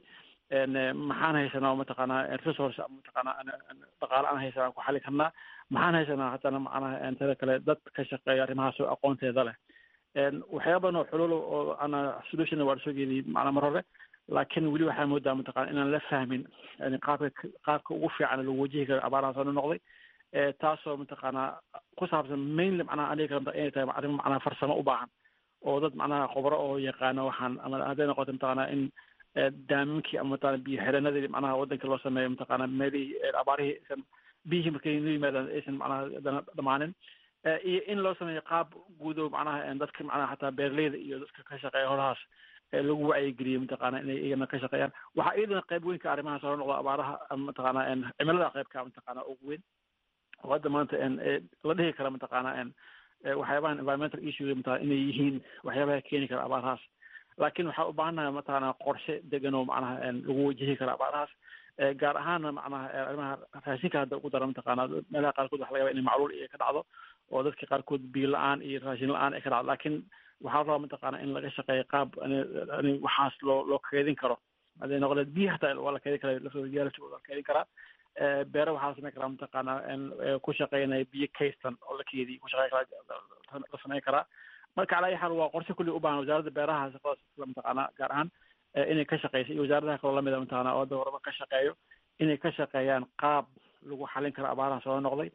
maxaan haysanaa mataqaanaa resource mataqaanaa dhaqaale aan haysanaa ku xali karnaa maxaan haysanaa haddana macnaha tada kale dad ka shaqeeya arrimahaas oo aqoonteeda leh waxyaaba badan oo xulul oo ana solution waa soo jeediyey macnaa mar hore laakiin weli waxaa moodaa mataqana inaan la fahmin yani qaabka qaabka ugu fiican lagu wajihi karo abaaraha soo noqday taasoo mataqaanaa ku saabsan mainly macnaha aniga kale inay tahay arrimo macnaha farsamo u baahan oo dad macnaha khubro oo yaqaano waxaan ama hadday noqoto mataqaanaa in daaminkii ama mataqana biyo xidhanadii macnaha wadanka loo sameeyo mataqaana meelihii abaarihii aysan biyihii markay noo yimaadaan aysan macnaha dhamaanin iyo in loo sameeyo qaab guud oo macnaha dadka macnaha xataa beeraleyda iyo dadka ka shaqeeya holahaas lagu wacyigeliyo mataqaana inay iyagana ka shaqeeyaan waxaa iyadana qayb weyn ka arrimaha soo noqda abaaraha mataqaana cimilada qaybka mataqaana ugu weyn oo hadda maanta la dhihi kara mataqaana waxyaabahan environmental issue mataqana inay yihiin waxyaabaha keeni kara abaarahaas laakiin waxaa u baahannahay mataqaana qorshe degan oo macnaha lagu wajihi kara abaarahaas gaar ahaana macnaha arrimaha raashinka hadda ugu dara mataqaana meelaha qaarkood waxa laga yaba inay macluul iyo ka dhacdo oo dadka qaarkood biyo la-aan iyo raashin la-aan ay ka dhacdo laakiin waxaa rabaa mataqaana in laga shaqeeyo qaab waxaas loo loo keedin karo hadday noqon biyo hataa waa la keedin karaa laftooda biyaha laftooda waa la keedin karaa beere waxaa la samayn karaa mataqaana ku shaqeynaya biyo kaystan oo la keediy ku shaqeyn karaa la samayn karaa marka calaa ayi xaal waa qorshe kulli u baahan wasaaradda beeraha shaqadaas mataqaana gaar ahaan inay ka shaqeyso iyo wasaaradaha kaloo lamida mataqaana oo hadda horaba ka shaqeeyo inay ka shaqeeyaan qaab lagu xalin karo abaaraha soo noqday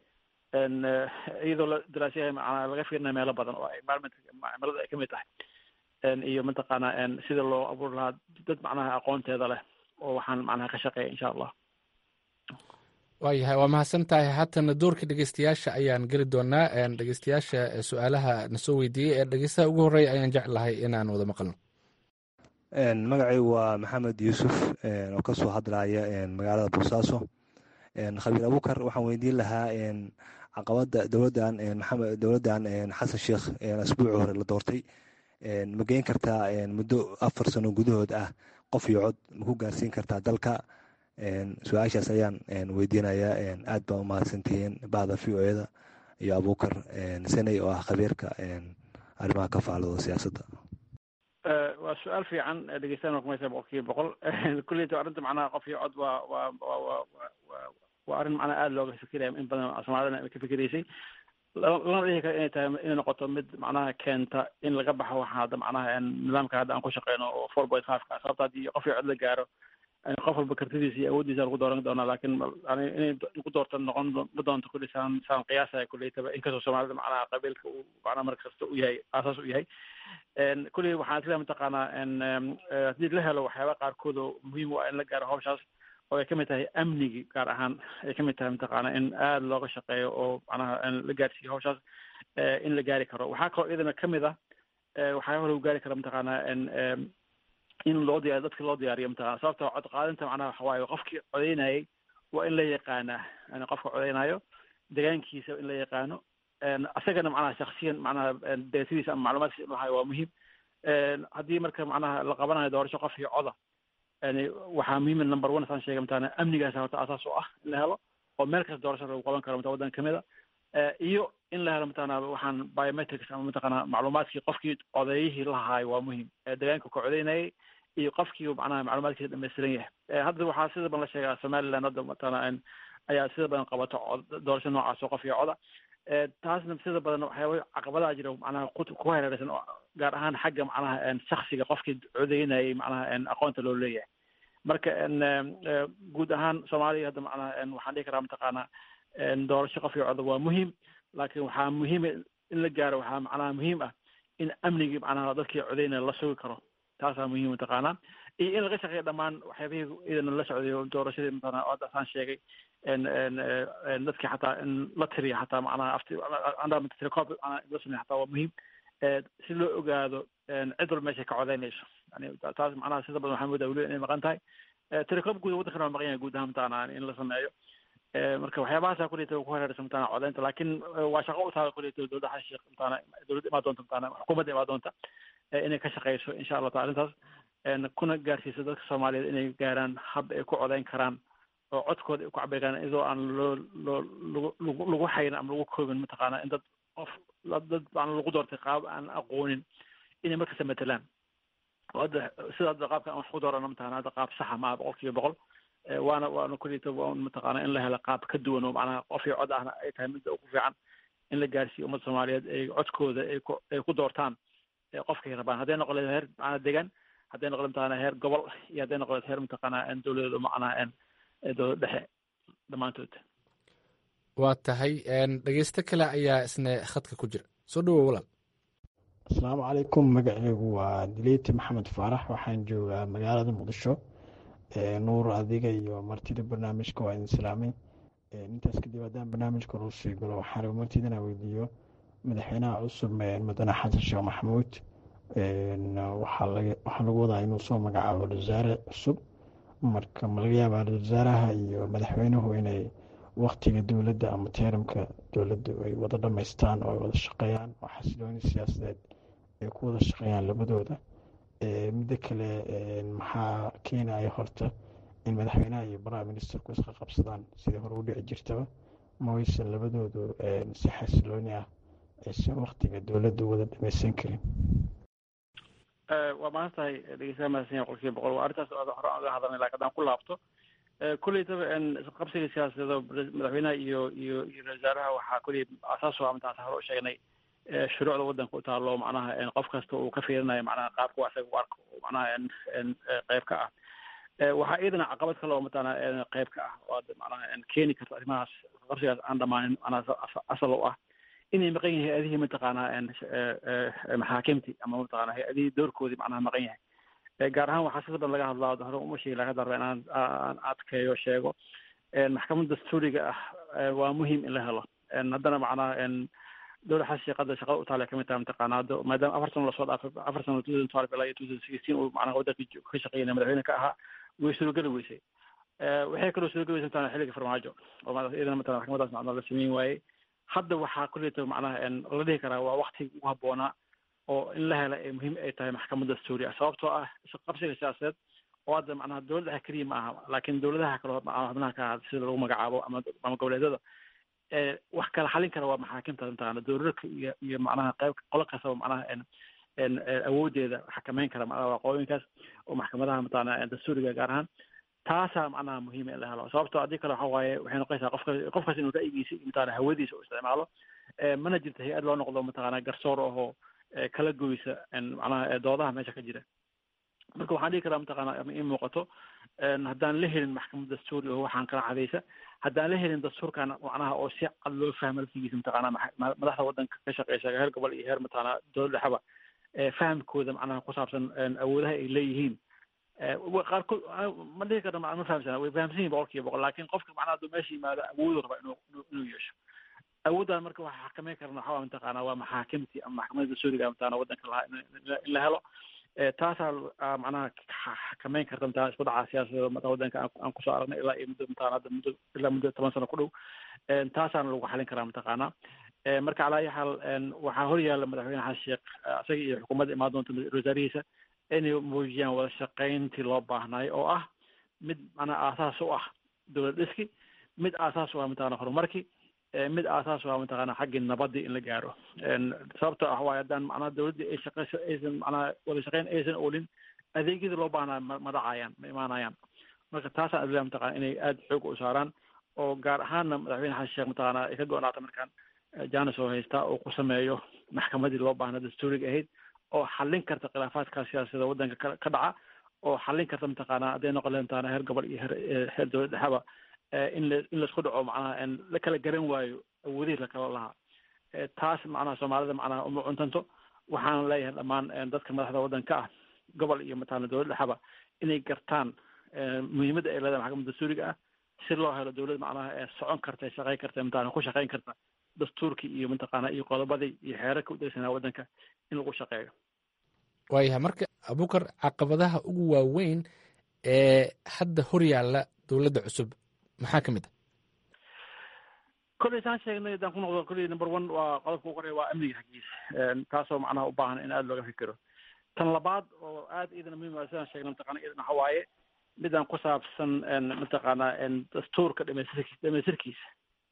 iyadoo la daraasyahay macnaa laga fiirinayo meelo badan oo environment cimilada ay kamid tahay iyo mataqaana sida loo abuuri lahaa dad macnaha aqoonteeda leh oo waxaan macnaha ka shaqeeya insha allah waayahay waa mahadsan tahay haatana doorka dhegeystayaasha ayaan geli doonaa dhegeystayaasha su-aalaha nasoo weydiiyey ee dhegeystaha ugu horreeya ayaan jeclahay inaan wada maqalno magacaygu waa maxamed yuusuf oo kasoo hadlaya magaalada boosaaso khabiir abukar waxaan weydiin lahaa caqabada dowladan maxamed dowladan xasan sheekh asbuuci hore la doortay ma geyn kartaa muddo afar sano gudahood ah qof iyo cod ma ku gaarsiin kartaa dalka su-aashaas ayaan weydiinayaa aad baa umahadsantihiin bacda v o eda iyo abukar saney oo ah khabiirka arrimaha ka faalooda siyaasadda waa su-aal fiican dhegeystayan waa kumaysa boqol kiiba boqol kulleyta arrinta macnaha qof iyo cod waa waa waa waa waa waa arrin macnaha aada looga fikiraya in badan soomaalidana ka fikiraysay lana dhihi kara inay tahay inay noqoto mid macnaha keenta in laga baxo waxa hadda macnaha nidaamka hadda aan ku shaqeyno oo four point five ka sababta haddii qof iyo cod la gaaro qof walba kartidiisa iyo awooddiisa lagu dooran doonaa laakiin inay lagu doorto noqon ma doonto kulli saan saan qiyaasaya kulleytaba inkastoo soomaalida macnaha qabiilka uu macnaha mar kasta u yahay aasaas u yahay kulli waxaan isleeyahay mataqaanaa haddii la helo waxyaaba qaarkood oo muhiim u ah in la gaaro hawshaas oo ay kamid tahay amnigi gaar ahaan ay kamid tahay mataqaana in aada looga shaqeeyo oo macnaha la gaarsiiyo hawshaas in la gaari karo waxaa kaloo iyadana kamid ah waxyaaba lagu gaari kara mataqaanaa in loo diyaariyo dadka loo diyaariyo mataqana sababta cod qaadinta macnaha waxa waaye qofkii codeynayay waa in la yaqaanaa yani qofka codeynayo degaankiisa in la yaqaano asagana macnaha shaksiyan macnaha deetadiisa ama macluumaadkiisa inuu hayo waa muhiim haddii marka macnaha la qabanayo doorasho qof iyo coda yani waxaa muhiim number one saan sheegay mataqana amnigaas horta asaas u ah in la helo oo meel kasta doorasho lagu qaban karo mata waddan kamid a iyo in la helo mataqana waxaan biometrics ama mataqana macluumaadkii qofkii codeeyihii lahaayo waa muhiim degaanka ka codeynayay iyo qofkii macnaha macluumaadkiisa dhamaystiran yahay hadda waxaa sida badan la sheegaa somaliland hadda mataqana ayaa sida badan qabato doorasho noocaas oo qof iyo coda taasna sida badan waxyaaba caqabadaha jira macnaha ku hareeraysan gaar ahaan xagga macnaha shaksiga qofkii codeynayay macnaha aqoonta loo leeyahay marka guud ahaan soomaaliya hadda macnaha waxaan dhihi karaa mataqaana doorasho qof iyo coda waa muhiim laakiin waxaa muhiima in la gaaro waxaa macnaha muhiim ah in amnigii macnaha dadkii codeynaya la sugi karo taasaa muhiim mataqaanaa iyo in laga shaqeeyo dhammaan waxyaabihii idana la socday doorashadii mataqana hadda saan sheegay dadkii xataa in la tiriya xataa macnaha afti telecop macnaha la sameeyo xataa waa muhiim si loo ogaado cid walba meeshay ka codeynayso yani taas macnaha sida badan waxaa moodaa weliba inay maqan tahay telecop guud waddankana waa maqan yahay guud ahaan mataqana in la sameeyo marka waxyaabahaasa kuleyta ku hareeraysa mataqana codeynta laakiin waa shaqo u tahay kuleyta dowladda xasan sheekh mataqana dowladda imaa doonta mataqana xukuumadda imaa doonta inay ka shaqeyso insha allah taala arrintaas kuna gaarsiiso dadka soomaaliyeed inay gaaraan hab ay ku codeyn karaan oo codkooda ay ku cabiri karaan iyadoo aan loo loo lagu lagu xayrin ama lagu koobin mataqaana in dad qof dad aan lagu doortay qaab aan aqoonin inay markasta matelaan oo hadda sida hadda qaabka aan wax ku doorano mataqana hadda qaab saxa maaha boqol kiiba boqol waana waana kulita waa mataqaana in la helo qaab ka duwan oo macnaha qof iyo cod ahna ay tahay midda ugu fiican in la gaarsiiyo ummadda soomaaliyeed ay codkooda ay ku ay ku doortaan qofkay rabaan hadday noqon leed heer macnaha degan hadday noqon mataqana heer gobol iyo hadday noqon leed heer mataqana dowladeed macnaha dowlad dhexe dhammaantood waa tahay dhegeysto kale ayaa isna khadka ku jira soo dhawow walaal asalaamu calaykum magaceygu waa dileyti maxamed faarax waxaan joogaa magaalada muqdisho nuur adiga iyo martida barnaamijka waa idin salaamay intaas kadib haddaan barnaamijka nuu sii galo waxaan raba martida inaan weydiiyo madaxweynaha cusub mudane xasan sheekh maxamuud waxaa lagu wadaa inuu soo magacaabo wasaare cusub marka ma laga yaabaa wasaaraha iyo madaxweynuhu inay waktiga dowladda ama teeramka dowladdu ay wada dhamaystaan oo ay wada shaqeeyaan oo xasilooni siyaasadeed ay ku wada shaqeeyaan labadooda midda kale maxaa keenaya horta in madaxweynaha iyo prime ministerku isqa qabsadaan sidii hore u dhici jirtaba ma waysan labadoodu si xasilooni ah aysan waktiga dowladdu wada dhamaysan karin waa maanta tahay dhegeystaha mahadsan yahay qolkiiba boqol waa arrintaas hore aan uga hadalnay laakiin haddaan ku laabto kulleytaba qabsiga siyaasadeed madaxweynaha iyo iyo iyo wasaaraha waxaa kulley asaas u ah mataan hore u sheegnay shuruucda waddanka u taalo macnaha qof kasta uu ka fiirinayo macnaha qaabka asaga u arko macnaha qayb ka ah waxaa iyadana caqabad kale oo mataqaana qayb ka ah oo macnaha keeni karta arrimahaas qabsigaas aan dhamaanin macnaha asal u ah inay maqan yahay hay-adihii mataqaanaa maxaakimtii ama mataqana hay-adihii doorkoodii macnaha maqan yahay gaar ahaan waxaa sida badan laga hadlaa hore uma sheegi laga darba inaan aan adkeeyo sheego maxkamad dastuuriga ah waa muhiim in la helo haddana macnaha dowlad xasan sheekada shaqada u taale kamid tahay mataqaana hadda maadaama afar sano lasoo dhaafay afar sano two thousand twelve ilaa iyo two thousand sixteen uu macnaha waddanka ka shaqeynaya madaxweyne ka ahaa way suurogeli weysay waxay kaloo suurogeli weysay mataqana xilliga farmaajo oo iyadana mataqana maxkamadaas macnaha la sameyn waayey hadda waxaa kulleyta macnaha la dhihi karaa waa wakti ugu habboonaa oo in la hela ay muhiim ay tahay maxkamad dastuuri ah sababtoo ah qabsiga siyaasadeed oo hadda macnaha dowlad dhexe keliya ma aha laakiin dowladaha kale xubnaha ka ahaa sida lagu magacaabo ama ama goboleedyada wax kala xalin kara waa maxaakimta mataqana dowladka iyo iyo macnaha qayb qolo kastaba macnaha awoodeeda xakameyn kara macnaha waqooyinkaas oo maxkamadaha mataqana dastuuriga gaar ahaan taasaa macnaha muhiima in la helo sababto haddii kale waxa waaye waxay noqonaysaa qofka qofkaas inuu ra'yigiisa iyo mataqana hawadiisa u isticmaalo mana jirto hay-ad loo noqdo mataqana garsoor ahoo kala goysa macnaha doodaha meesha ka jira marka waxaan dhihi karaa mataqana ama in muuqato haddaan la helin maxkamad dastuuri oo waxaan kala cadaysa haddaan la helin dastuurkan macnaha oo si cad loo fahmo laftigiisa mataqana madaxda waddanka ka shaqeysa heer gobol iyo heer mataqana dowlad dhexeba fahamkooda macnaha ku saabsan awoodaha ay leeyihiin qaarkood ma dhihi karna ma fahamsana way fahamsan yihin boqol kiiba boqol laakin qofka macnaha hadduu meesha yimaado awoodu raba inuu inuu yeesho awooddan marka waxaa xakameyn karna waxaa waa mataqaana waa maxaakimtii ama maxkamadda dastuuriga mataqana waddanka lahaa in la helo taasaa macnaha xakameyn karta mataqana isku dhaca siyaasadeeda mata waddanka aan kusoo aragnay ilaa iyo muddo mataqana hadda muddo ilaa muddo toban sano ku dhow taasaana lagu xalin karaa mataqaana marka calaa ayi xaal waxaa hor yaalla madaxweyne xasan sheekh isaga iyo xukuumadda imaan doonta wasaarihiisa inay muujiyaan wada shaqayntii loo baahnaayo oo ah mid macnaha aasaas u ah dowlad dhiski mid aasaas u ah mataqana horumarkii mid aasaas u ah mataqana xaggii nabadii in la gaaro sababtoo ah waayo haddaan macnaha dowladdii ay shaqeyso aysan macnaha wada shaqayn aysan oolin adeegyadii loo baahnaa ma ma dhacayaan ma imaanayaan marka taasaan adilaa mataqana inay aada xoog u saaraan oo gaar ahaanna madaxweyne xasan sheekh mataqana ay ka go-naata markaan janis oo haystaa oo ku sameeyo maxkamadii loo baahnaa dastuuriga ahayd oo xallin karta khilaafaadka siyaasada waddanka ka ka dhaca oo xallin karta mataqaana hadday noqon lahayd mataqana heer gobol iyo heer heer dowlad dhexaba in la in laisku dhaco macnaha la kala garan waayo awoodihii lakala lahaa taas macnaha soomaalida macnaha uma cuntanto waxaana leeyahay dhammaan dadka madaxda waddanka ah gobol iyo mataqana dowlad dhexaba inay gartaan muhiimadda ay leedahay maxkamadda dastuuriga ah si loo helo dowlad macnaha ee socon karta ee shaqayn karta mataqana ku shaqayn karta dastuurkii iyo mataqaana iyo qodobadii iyo xeerarka u degsanaa waddanka in lagu shaqeeyo waayahay marka abukar caqabadaha ugu waaweyn ee hadda hor yaalla dowladda cusub maxaa ka mid ah kolley saan sheegnay haddaan ku noqdo kolley number one waa qodobka ugu horeya waa amniga xaggiisa taasoo macnaha u baahan in aada looga fikiro tan labaad oo aada iyadana muhiim ah sidaan sheegnay mataqana iyadana waxa waaye midaan ku saabsan mataqaana dastuurka dhamaystirki dhamaystirkiisa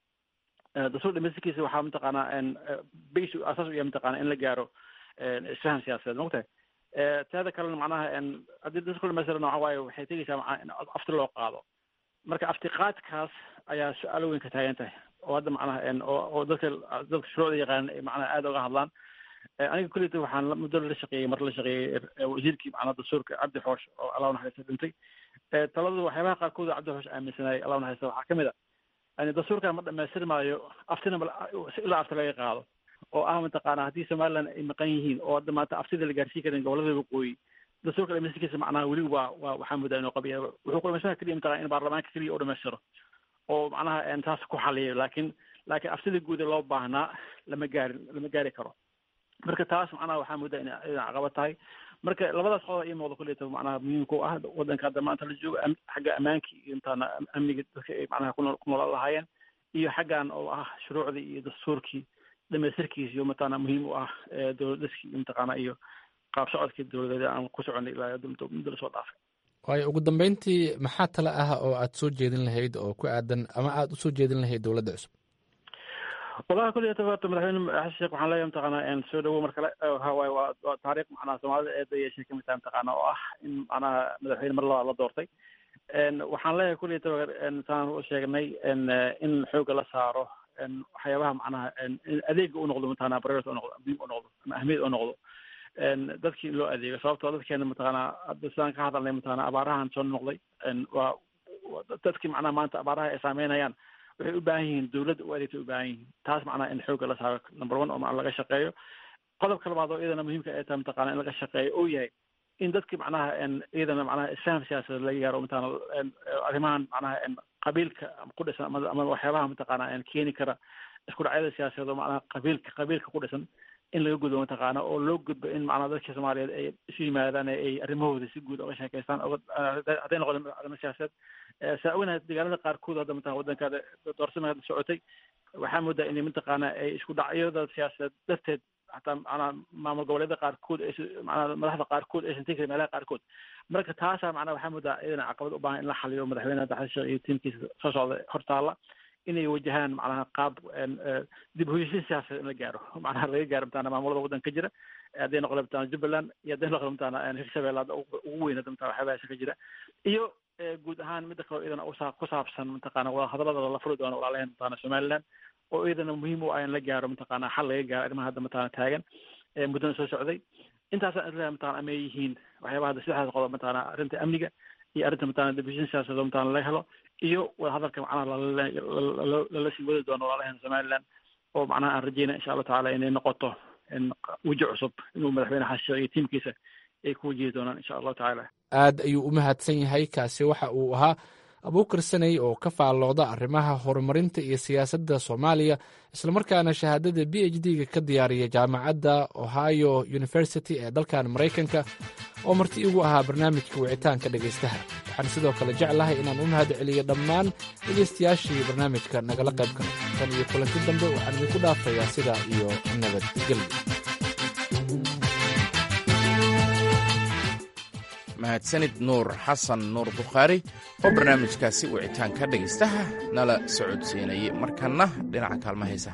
dastuur dhamaystirkiisa waxaa mataqaana bas asaas u yahay mataqana in la gaaro isfahan siyaasadeed mogtahay teeda kalena macnaha haddii dastuurka dhamaystirana waxa waaye waxay tegeysaa macnaha in afti loo qaado marka aftiqaadkaas ayaa su-aalo weyn ka taagan tahay oo hadda macnaha oo dadka dadka shuruucda yaqaan ay macnaha aada uga hadlaan aniga kulleyta waxaan muddo la shaqeeyey mar la shaqeeyey wasiirkii macnaha dastuurka cabdi xoosh oo allah naxariista dhintay taladu waxyaabaha qaarkood oo cabdi xoosh aaminsanayay allah naxariista waxaa ka mid a yani dastuurkan ma dhamaystir maayo aftina ilaa afti laga qaado oo ah mataqaana haddii somaliland ay maqan yihiin oo hadda maanta aftida la gaarsiin karin gobolada waqooyi dastuurka dhamaystirkiisa macnaha weli waa waa waxaa moodaa inuu qabiya wuxuu ku dhamaystirka keliya mataqana in baarlamaanka keliya u dhamaystiro oo macnaha taas ku xaliyo laakiin laakiin aftida guuda loo baahnaa lama gaarin lama gaari karo marka taas macnaha waxaa moodaa ina idan caqabad tahay marka labadaas qodob ii muuqda kulleyta macnaha muhiimka u ah waddanka hadda maanta la joogo xagga ammaanki iyo intaana amniga dadka ay macnaha ku ku noolaan lahaayeen iyo xaggan oo ah shuruucdii iyo dastuurkii dhamaystirkiisa iyo mataqaana muhiim u ah dowlad dhiskii iyo mataqaana iyo qaab socodkii dowladeed aan ku soconay ilaa muddo lasoo dhaafay waayo ugu dambeyntii maxaa tale ah oo aad soo jeedin lahayd oo ku aadan ama aada usoo jeedin lahayd dowladda cusub wallahi kulli horta madaxweyne xasan sheekh waxaan leeyahay mataqaana soo dhawo mar kale waxa waaye waa waa taariikh macnaha soomaalida eeda yeeshay kamid tahay mataqaana oo ah in macnaha madaxweyne mar labaad la doortay waxaan leeyahay kulli saan u sheegnay in xooga la saaro waxyaabaha macnaha adeega u noqdo mataqana priority u noqdo muhiim u noqdo ama ahmiyad u noqdo dadkii in loo adeego sababtoo dadkeena mataqaana hadda sidaan ka hadalnay mataqana abaarahan soo noqday waa dadkii macnaha maanta abaaraha ay saameynayaan waxay u baahan yihiin dowladda u adeegtay u baahan yihiin taas macnaha in xooga la saaro number one oo macna laga shaqeeyo qodobka labaad oo iyadana muhiimka ay tahay mataqana in laga shaqeeyo oo yahay in dadki macnaha iyadana macnaha isfaham siyaasadeed laga gaaro mataqana arrimahan macnaha qabiilka ku dhisan ama ama waxyaabaha mataqana keeni kara isku dhacyada siyaasadeed oo macnaha qabiilka qabiilka ku dhisan in laga gudbo mataqaana oo loo gudbo in macnaha dadka soomaaliyeed ay isu yimaadaan ay arrimahooda si guud oga sheekeystaan hadday noqdeen arrimo siyaasadeed saa ognahay deegaanada qaarkood hadda mataqana waddankaada doorsama hadda socotay waxaa moodaa inay mataqaana ay isku dhacyada siyaasadeed darteed hataa macnaha maamul goboleedyada qaarkood ay macnaha madaxda qaarkood aysan tegi karin meelaha qaarkood marka taasaa macnaha waxaa moodaa iyadana caqabad u baahan in la xaliyo madaxweyne xasan sheekh iyo tiimkiisa soo socda hortaala inay wajahaan macnaha qaab dib u heshiin siyaasadeed in la gaaro macnaha laga gaaro mataqana maamulada waddanka ka jira hadday noqdo mataqana jubbaland iyo hadday noqdo mataqana hirshabelle hadda ugu weyn hadda mataqana waxyaabahaas ka jira iyo guud ahaan midda kaleo iyadana usaa ku saabsan mataqana wadahadalada la furi doono walaalaheen mataqana somaliland oo iyadana muhiim u ah in la gaaro mataqana xal laga gaaro arrimaha hadda mataqana taagan muddana soo socday intaasaan isleeyahay mataqana amay yihiin waxyaabaha hadda saddexdaas qodob mataqana arrinta amniga iyo arrinta mataqana dib u heshiin siyaasadeed mataqana laga helo iyo wadahadalka macnaha lala sii wadi doono walaalaheen somaliland oo macnaha aan rajeynaya insha allahu tacaala inay noqoto weji cusub inuu madaxweyne xasan sheekh iyo tiimkiisa ay ku wajihi doonaan insha allahu tacaala aad ayuu u mahadsan yahay kaasi waxa uu ahaa abuukar saney oo ka faallooda arrimaha horumarinta iyo siyaasadda soomaaliya islamarkaana shahaadada b h d-ga ka diyaariya jaamacadda ohio university ee dalkan maraykanka oo marti igu ahaa barnaamijka wicitaanka dhegaystaha waxaan sidoo kale jeclahay inaan u mahad celiyo dhammaan dhegaystayaashii barnaamijka nagala qayb galay tan iyo kulanti dambe waxaan idinku dhaafayaa sidaa iyo nabadgelyo mahadsanid nuur xasan nuur bukhaari oo barnaamijkaasi wicitaanka dhegaystaha nala socodsiinayay markanna dhinaca kaalma haysa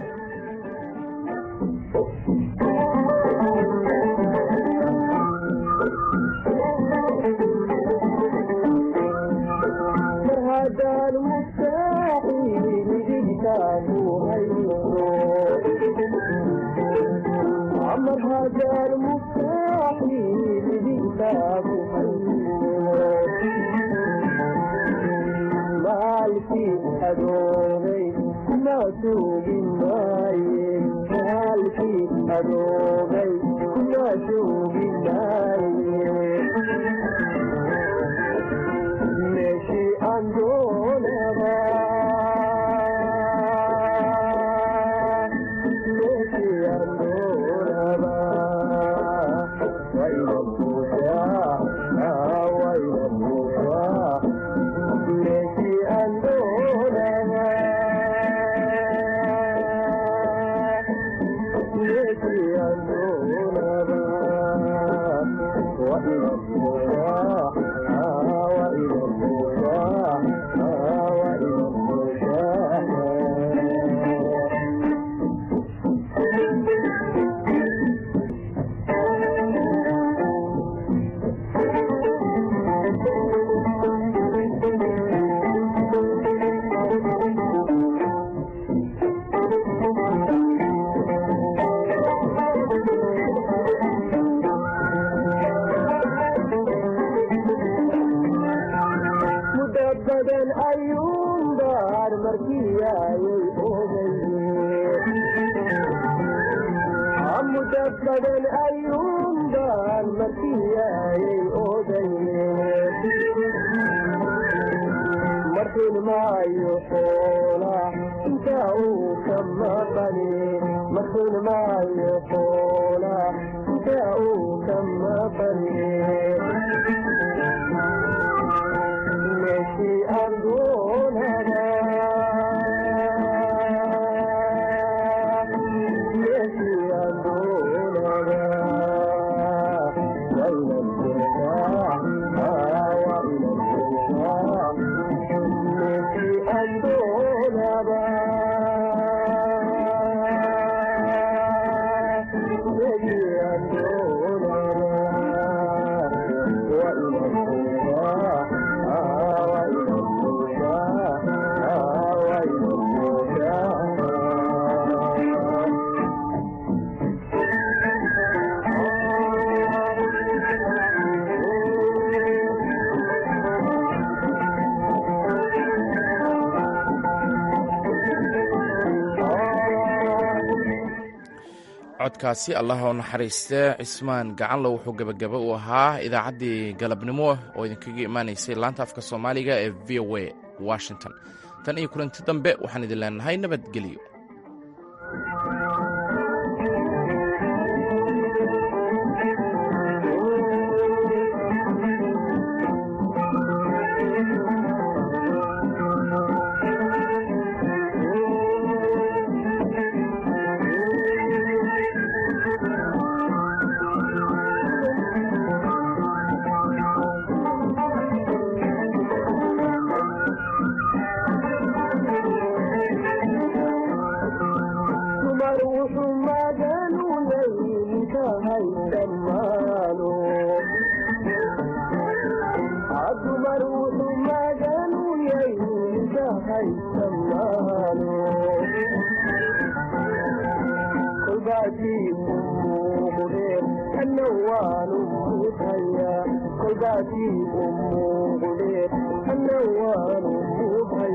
codkaasi allah oo naxariiste cismaan gacanlo wuxuu gebagaba u ahaa idaacaddii galabnimo oo idinkaga imaanaysay laanta afka soomaaliga ee v o a washington tan iyo kulanti dambe waxaan idin leenahay nabadgelyo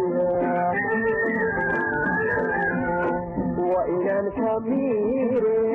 وإلى الكبير